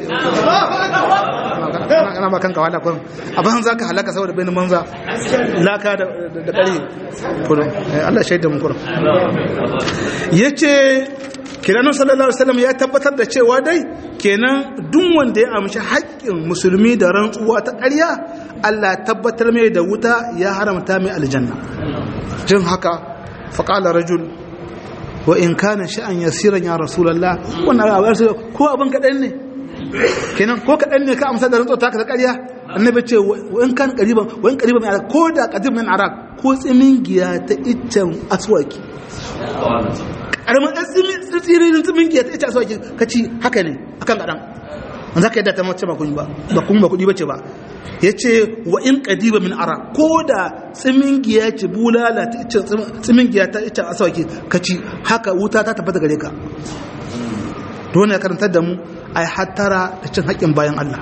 ana ma kanka wala kurin a ban za ka halaka saboda benin manza laka da ƙarhe kurin Allah shaida mun kurin yace kiranin sallallahu alaihi wasallam ya tabbatar da cewa dai kenan duk wanda ya amshi haƙƙin musulmi da rantsuwa ta ƙarya Allah tabbatar mai da wuta ya haramta mai aljanna jin haka faqala rajul wa in kana sha'an yasiran ya rasulullah wannan abu ko abin kadan ne kenan ko kadan ne ka amsa da rantsuwa ta ƙarya annabi ce wa in kan qariban wa in qariban min ko da qadim min arak ko tsimin giya ta iccen aswaki karamin tsirin tsimin giya ta iccen aswaki kaci haka ne akan kadan an zaka yadda ta mace ba kun ba ba kun ba kudi bace ba yace wa in qadiba min ara ko da tsimin giya ce bulala ta ce tsimin giya ta ita asawaki kaci haka wuta ta tabbata gare ka to ne karantar da mu ai hattara da cin haƙƙin bayan Allah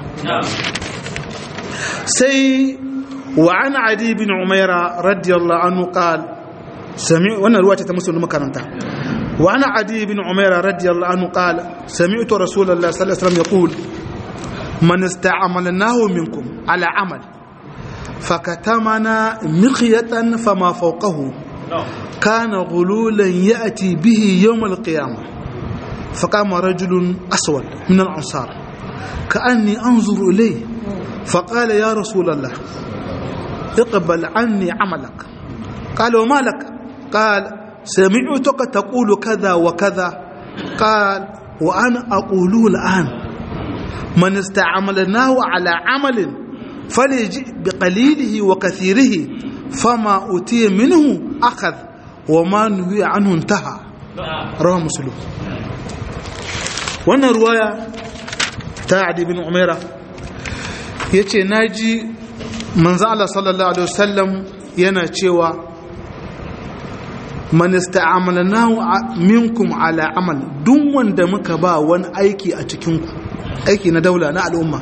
sai wa an adi bin umaira radiyallahu anhu qal sami wannan ruwa ce ta musulmi makaranta wa an adi bin umaira radiyallahu anhu qal sami'tu rasulullahi sallallahu alaihi wasallam yaqul man ista'amalnahu minkum ala amal فكتمنا مخية فما فوقه كان غلولا يأتي به يوم القيامة فقام رجل أسود من الأنصار كأني أنظر إليه فقال يا رسول الله اقبل عني عملك قال وما لك قال سمعتك تقول كذا وكذا قال وأنا أقوله الآن من استعملناه على عمل فليجئ بقليله وكثيره فما أتي منه أخذ وما نهي عنه انتهى رواه مسلم wannan ruwaya ta adi bin umaira ya ce na ji manzan Allah sallallahu Alaihi wasallam yana cewa manista amalanahu minkum ala amal duk wanda muka ba wani aiki a cikinku aiki na daula na al'umma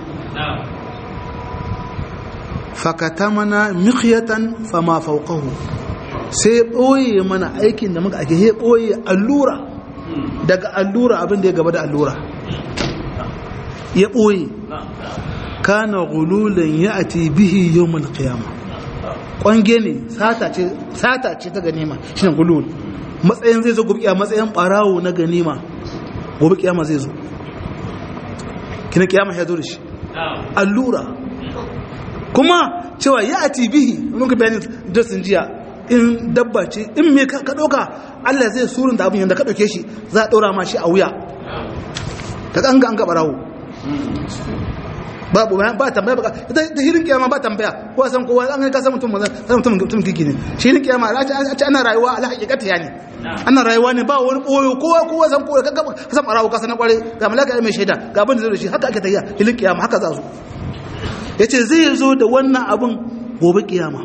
fakata mana mikiyatan fama faukahu sai ɓoye mana aikin da muka ake he ɓoye allura daga allura abin da ya gaba da allura ya ɓoye kana gululan ya ati bihi yawon kiyama ƙwange ne sata ce ta ganima shi ne gulul matsayin zai zo gobe matsayin ɓarawo na ganima gobe kiyama zai zo kina kiyama ya zo da shi allura kuma cewa ya ati bihi wani ka bayanin dasin jiya in dabba ce in me ka ɗauka Allah zai surun da abin yadda ka ɗauke shi za a ɗora ma shi a wuya ta ƙanga an gaɓa rawo babu ba tambaya ba ta hirin kiyama ba tambaya ko san kowa an ka san mutum san mutum mutum kiki ne shi hirin kiyama a ce ana rayuwa ala hakikata yani ana rayuwa ne ba wani boyo kowa kowa san kowa ka ka san barawo ka san kware ga malaka mai shaida ga abin da zai da shi haka ake tafiya hirin kiyama haka za su yace zai zo da wannan abin gobe kiyama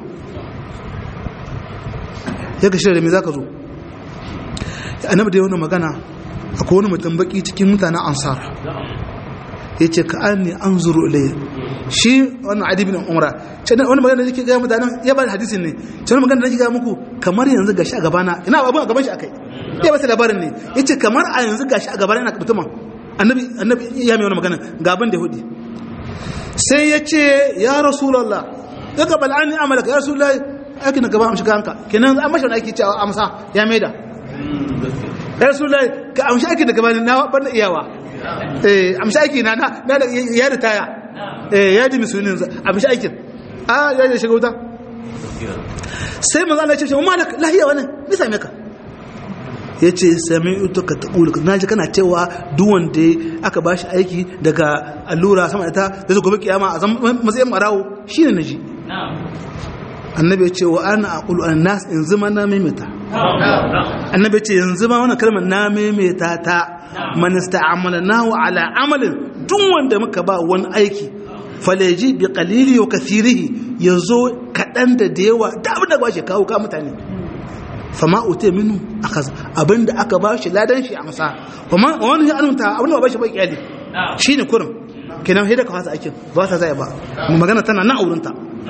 ya ga shirya da me za ka zo annabi da wani magana akwai wani mutum baki cikin mutanen ansar ya ce ka an ne an zuru ilayya shi wannan adibin umra wani magana da yake gaya mutanen ya ba da hadisin ne ce wani magana da yake gaya muku kamar yanzu gashi a gabana ina abin a gaban shi akai ya ba labarin ne ya ce kamar a yanzu gashi a gabana ina mutumin annabi annabi ya mai wani magana ga abin da hudi sai ya ce ya rasulallah ya gabal an ni amalaka ya rasulallah aikin da gaba amshi kanka kenan an mashi wani aiki cewa amsa ya maida ya rasu lai ka amshi aiki da gaba na banda iyawa eh amshi aiki na na da ya ritaya eh ya ji misunin amshi aikin a ya je shiga wuta sai manzo Allah ya ce ma malak lahiya wannan me same ka yace sami'tu ka taqulu naji kana cewa duk wanda aka bashi aiki daga allura sama da ta zai gobe kiyama a matsayin marawo shine naji annabi ya ce wa ana aqulu an nas in zama na maimaita annabi ya ce yanzu ma wannan kalmar na maimaita ta man ista'amalnahu ala amalin duk wanda muka ba wani aiki falaji bi qalili wa kathirihi yazo kadan da da yawa da abin da ba shi kawo ka mutane fama utai minu akaza abinda aka ba shi ladan shi amsa kuma wani ya anunta abin da ba shi ba kyali shine kurin kenan sai da ka fasa aikin ba ta zai ba magana tana na aurinta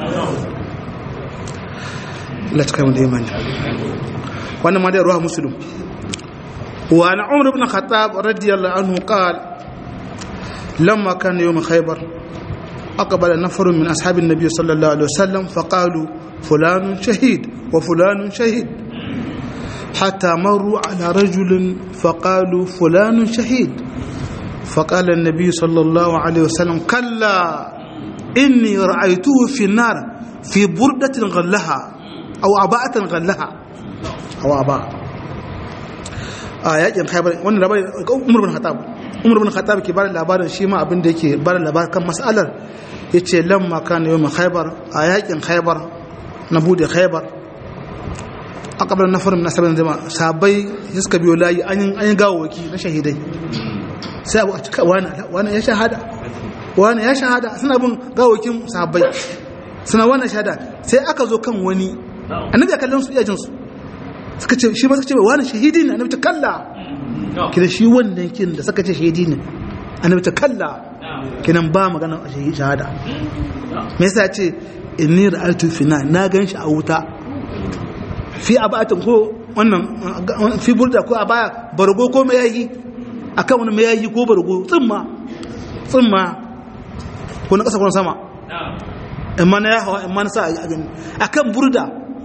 لا تكلم دائما وانا ما رواه مسلم وعن عمر بن الخطاب رضي الله عنه قال لما كان يوم خيبر أقبل نفر من أصحاب النبي صلى الله عليه وسلم فقالوا فلان شهيد وفلان شهيد حتى مروا على رجل فقالوا فلان شهيد فقال النبي صلى الله عليه وسلم كلا إني رأيته في النار في بردة غلها aw aba'atan ghallaha aw aba a yakin khaybar wannan labarin umar bin khattab umar bin khattab ke bada labarin shi ma abin da yake bada labarin kan mas'alar yace lamma kana yawm khaybar a yakin khaybar na bude khaybar aqbala nafar min ashabin jama sabai suka biyo layi an an gawawaki na shahidai sai abu a cika wani wani ya shahada wani ya shahada suna bin gawakin sahabbai suna wannan shahada sai aka zo kan wani annabi ya kallon su iya jinsu suka ce shi ba suka ce wani shahidi ne annabi ta kalla kida shi wannan kin da suka ce shahidi ne annabi ta kalla kinan ba magana a shahada me yasa ce inni ra'aytu fina na gan shi a wuta fi abatin ko wannan fi burda ko a baya bargo ko mai yayi akan wani mai yayi ko bargo tsimma tsimma ko na kasa ko na sama amma na ya hawa amma na sa a gani akan burda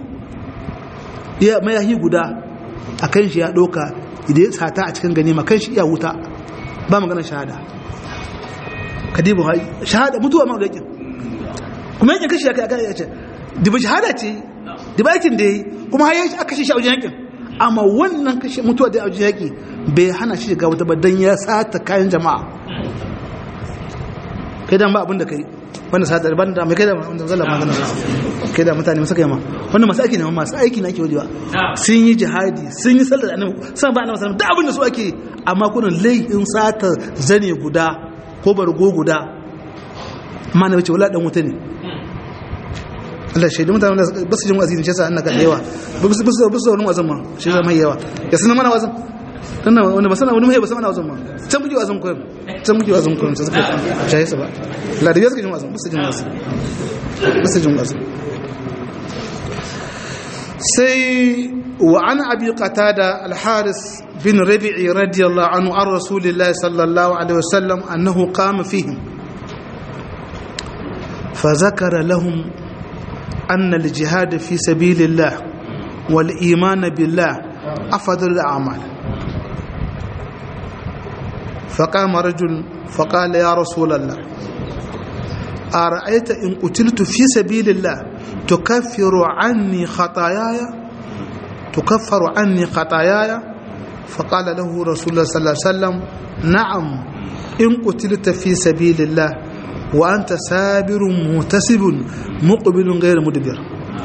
ya mai yayi guda akan shi ya doka idan ya sata a cikin gani makan shi iya wuta ba maganar shahada kadibu shahada mutuwa ma yakin kuma yakin kashi ya kai aka yace diba shahada ce diba yakin da yi kuma har aka kashe shi a wajen yakin amma wannan kashe mutuwa da a wajen yaki bai hana shi shiga wata ba dan ya sata kayan jama'a kai dan ba abin da kai wanda sata ban da mai kai da wanda zalla magana kai da mutane masu kai ma wannan masu aiki ne masu aiki ne ake wajewa sun yi jihadi sun yi sallar annabi sun ba annabi sallallahu da abin da su ake amma kunan laihin sata zane guda ko bargo guda amma na wace wala dan wuta ne Allah shaidu mutane da ba su jin wa'azi ne shi yasa annaka da yawa ba su ba su wani wazin ma shi yasa mai yawa ya sanar mana wazin dan nan wanda ba sana wani mai ba sana wazin ma can muke wazin koyar can muke wazin koyar sai suka shaye sa ba la da yasa jin wazin ba su jin wazin ba su jin wazin sai wa an abi qatada al-haris bin rabi'i radiyallahu anhu an rasulillahi sallallahu alaihi wasallam annahu qama fihim فذكر لهم أن الجهاد في سبيل الله والإيمان بالله أفضل الأعمال فقام رجل فقال يا رسول الله أرأيت إن قتلت في سبيل الله تكفر عني خطاياي تكفر عني خطاياي فقال له رسول الله صلى الله عليه وسلم نعم إن قتلت في سبيل الله وأنت سابر متسب مقبل غير مدبر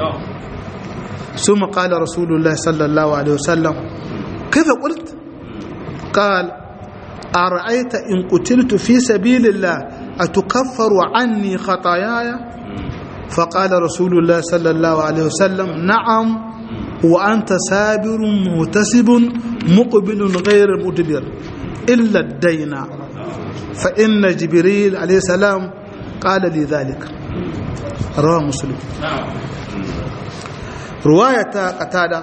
ثم قال رسول الله صلى الله عليه وسلم كيف قلت قال أرأيت إن قتلت في سبيل الله أتكفر عني خطاياي فقال رسول الله صلى الله عليه وسلم نعم وأنت سابر متسب مقبل غير مدبر إلا الدين فإن جبريل عليه السلام قال لي ذلك رواه مسلم رواية قتادة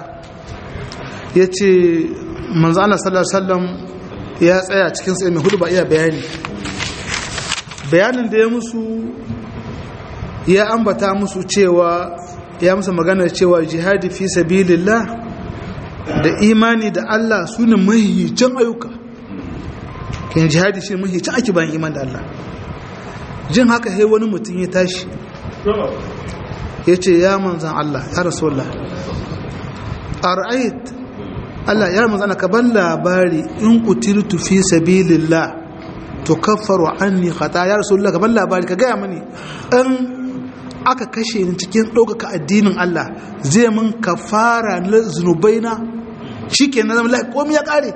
yace manzo Allah sallallahu alaihi wasallam ya tsaya cikin sai mai hudu ba iya bayani bayanin da ya musu ya ambata musu cewa ya musu magana cewa jihadi fi sabilillah da imani da Allah sune mahiyicin ayyuka kin jihadi shi mahiyicin ake bayan iman da Allah jin haka sai wani mutum ya tashi ya ce ya manzan Allah ya rasulullah ar'ait Allah ya manzan ka ban labari in kutirtu fi sabilillah tukaffaru anni khata ya rasulullah ka ban labari ka gaya mani in aka kashe ni cikin ɗaukaka addinin Allah zai mun kafara na zunubaina shikenan zama lafiya komai ya kare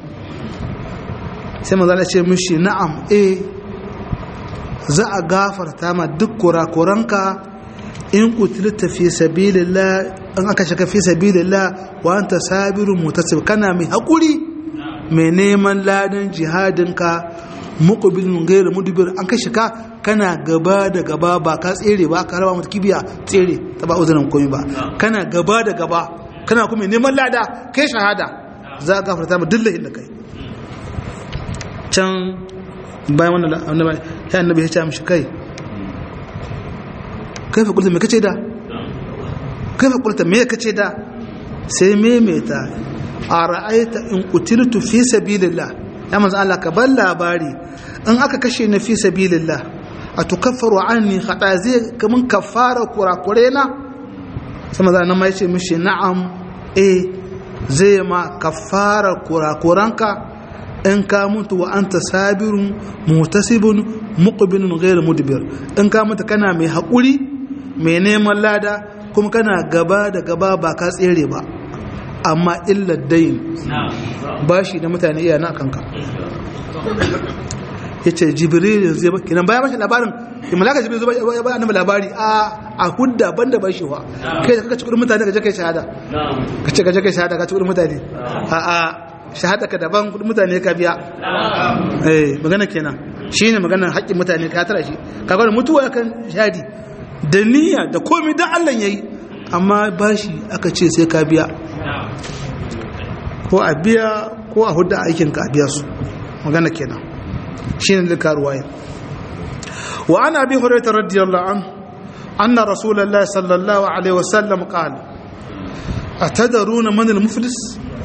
sai manzan Allah ce mishi na'am eh za a gafarta ma duk kurakuranka in kutilta fi sabilillah in aka shiga fi sabilillah wa anta sabirun mutasib kana mai hakuri mai neman ladan jihadinka muqbilun ghayr mudbir an ka shiga kana gaba da gaba ba ka tsere ba ka raba mata kibiya tsere ta ba uzurin komai ba kana gaba da gaba kana kuma neman lada kai shahada za a gafarta ma dillahin da kai can bayan wannan annabi ya annabi ya ce mishi kai kai fa kulta me kace da kai fa kulta me kace da sai maimaita a ra'aita in qutiltu fi sabilillah ya manzo Allah ka bar labari in aka kashe ni fi sabilillah atukaffaru anni khata zai kaman kafara kurakure na sai manzo nan ma yace mishi na'am eh zai ma kafara kurakuranka in ka mutu wa anta sabirun mutasibun muqbilun ghayr mudbir in ka mutu kana mai haƙuri mai neman lada kuma kana gaba da gaba ba ka tsere ba amma illa dain bashi da mutane iya na kanka ya ce jibril yanzu ya ba kenan bayan bashi labarin da malaka jibril zuba ya ba annabi labari a a hudda banda ba shi wa kai ka ci kudin mutane ka je kai shahada ka ce ka je kai shahada ka ci kudin mutane a a shahada ka daban kudin mutane ka biya eh magana kenan shine maganar haƙƙin mutane ka tara shi kaga mutuwa kan shahadi da niyya da komai dan Allah yayi amma bashi aka ce sai ka biya ko a biya ko a hudda aikin ka a biya su magana kenan shine da karuwaya wa ana bi hurairah radiyallahu anhu anna rasulullahi sallallahu alaihi wasallam qala atadaruna man al-muflis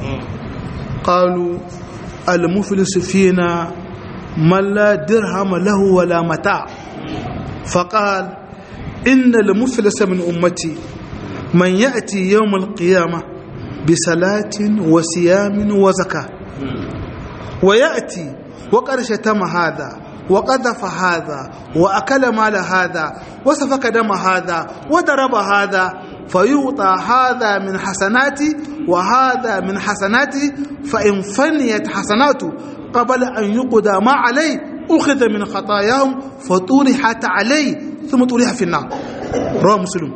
qalu al-muflis fina man la dirham lahu wala mata فقال إن المفلس من أمتي من يأتي يوم القيامة بصلاة وصيام وزكاة ويأتي وقد شتم هذا وقذف هذا وأكل مال هذا وسفك دم هذا وضرب هذا فيعطى هذا من حسناتي وهذا من حسناتي فإن فنيت حسناته قبل أن يقضى ما عليه أخذ من خطاياهم فطرحت عليه ثم طرح في النار رواه مسلم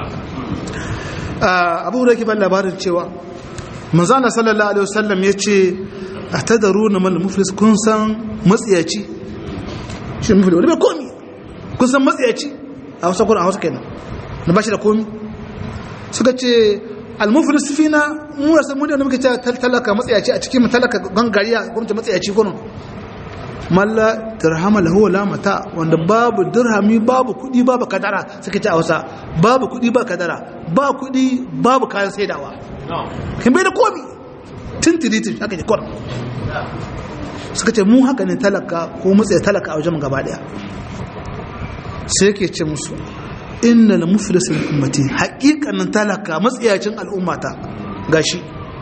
abu da ke ban labarin cewa manzana sallallahu alaihi wasallam ya ce a tadaru na mal muflis kun san matsiyaci shi muflis wani bai komi kun san matsiyaci a wasu kuna a wasu kenan na ba shi da komi suka ce al-muflis fina mu rasa mu da muke cewa talaka matsiyaci a cikin talaka gangariya gwamnati matsiyaci kuno malla dirhama lahu wala mata wanda babu dirhami babu kudi babu kadara suka ce a wasa babu kudi ba kadara ba kudi babu kayan saidawa kin bai da komi tintiritin haka ne kwar suka ce mu haka ne talaka ko matsaya talaka a wajen gaba daya sai ke ce musu inna la muflisul ummati haqiqanin talaka matsayacin al'ummata gashi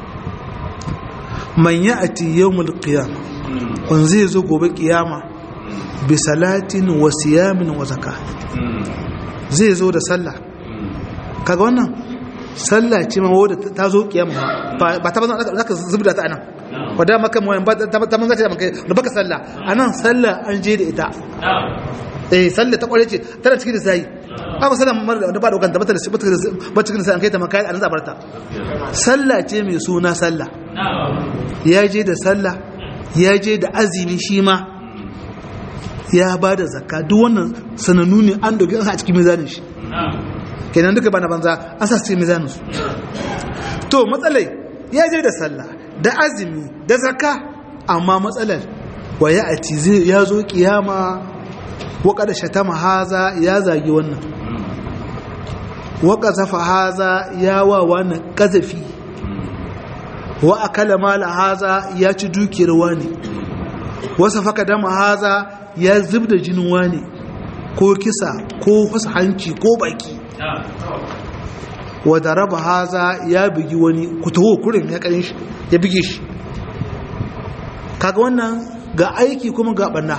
man ya'ti yawmul qiyamah kun zai zo gobe kiyama bi salatin wa siyamin wa zaka zai zo da sallah kaga wannan sallah ce ma wadda ta zo kiyama ba ta bazan zaka zubda ta anan wadda maka mu ba ta manza ta maka da baka sallah anan sallah an je da ita eh sallah ta kware ce tana cikin sai ba ba sallah mar da ba dokan ta bata ba cikin sai an kai ta maka an zabarta sallah ce mai suna sallah ya je da sallah ya je da azumi shi ma ya ba da zakka duk wannan sanannu ne an dogi a cikin mizanin shi kenan duka bana banza an sa cikin mizanin su to matsalai ya je da sallah da azumi da zakka amma matsalar wa ya ati zai ya zo kiyama wa kada shatama haza ya zagi wannan wa qazafa haza ya wa wannan qazafi wa akala mala haza ya ci dukiyar wani wasa faka dama haza ya zub da jinin wani ko kisa ko fasa hanci ko baki wa raba haza ya bugi wani kutuho kurin ya karin shi ya buge shi kaga wannan ga aiki kuma ga banna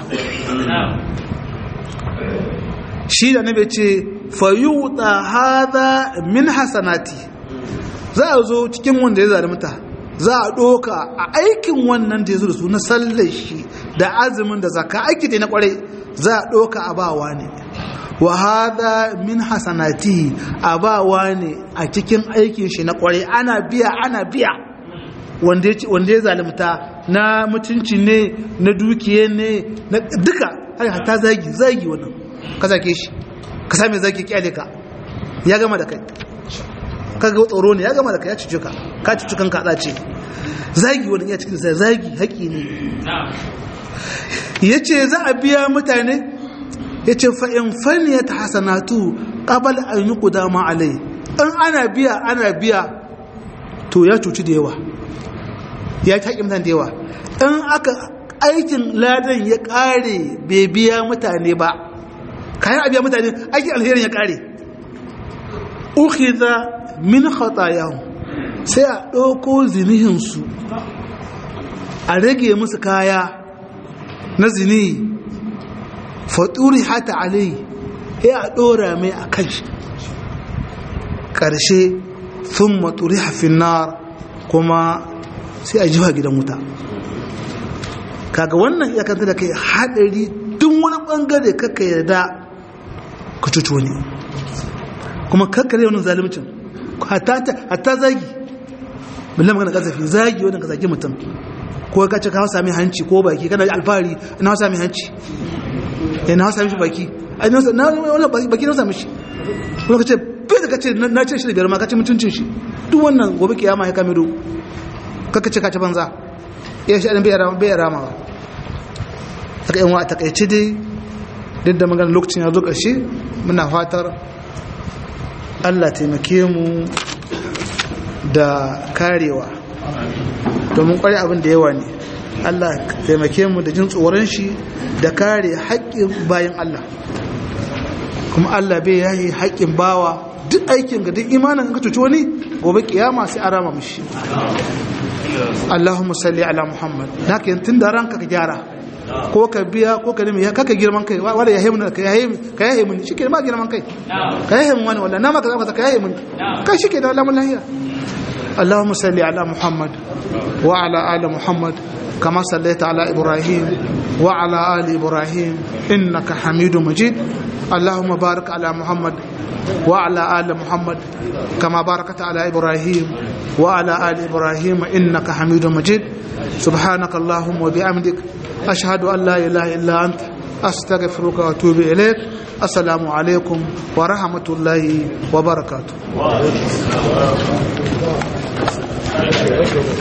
shi da nabe ce fayuta haza min hasanati za a zo cikin wanda ya zalimta za a ɗoka a aikin wannan da ya zo da su na sallar shi da azumin da zaka aiki da na kwarai za a ɗoka a bawa ne wa hada min hasanati a bawa ne a cikin aikin shi na kwarai ana biya ana biya wanda ya zalimta na mutunci ne na dukiye ne na duka ta zagi zagi wannan ka zake shi ka same zagi kyale ka ya gama da kai kaga tsoro ne ya gama da ka ya cuce ka ka cuce kanka da ce zagi wani ya cikin sa zagi haƙi ne yace za a biya mutane yace fa in faniyat hasanatu qabla an yuqda ma alai in ana biya ana biya to ya cuci da yawa ya ta mutane da yawa in aka aikin ladan ya kare bai biya mutane ba kayan a biya mutane aikin alherin ya kare ukhidha min khatayahum sai a ɗauko zinihinsu a rage musu kaya na zini faturi hata alai ya a ɗora mai a kan shi ƙarshe sun maturi hafin nar kuma sai a jiwa gidan wuta kaga wannan ya kanta da kai hadari duk wani bangare kaka yarda ka cuci wani kuma kakkare wani zalimcin hatta zagi billah magana kasafi zagi wannan ka zagi mutum ko ka ce ka hausa mai hanci ko baki kana alfahari na hausa mai hanci ya na hausa mishi baki ai na wannan baki na hausa mishi kuma ka ce bai da ka ce na ce shi da biyar ma ka ce mutuncin shi duk wannan gobe kiyama ya kame do kaka ce ka ci banza ya shi ɗan bai rama ba aka yin wa a takaice dai duk da magana lokacin ya zo ƙarshe muna fatar allah taimake mu da karewa domin kwari abin da yawa ne allah taimake mu da jin tsoron shi da kare haƙƙin bayan allah kuma allah bai yayi haƙƙin bawa duk aikin ga duk imanin ka cuci wani gobe kiyama sai a rama mishi Allahumma salli ala Muhammad haka yin tun da ranka ka gyara ko ka biya ko ka nemi ya kaka girman kai wanda ya haimu ka ya haimu shi ke ma girman kai ka ya haimu wani wanda na maka zaka ka ya haimu kai shi ke da alamun lahiya Allahumma salli ala Muhammad wa ala ali Muhammad kama sallaita ala Ibrahim wa ala ali Ibrahim innaka Hamidu Majid Allahumma barik ala Muhammad وعلى آل محمد كما باركت على إبراهيم وعلى آل إبراهيم إنك حميد مجيد سبحانك اللهم وبحمدك أشهد أن لا إله إلا أنت أستغفرك وأتوب إليك السلام عليكم ورحمة الله وبركاته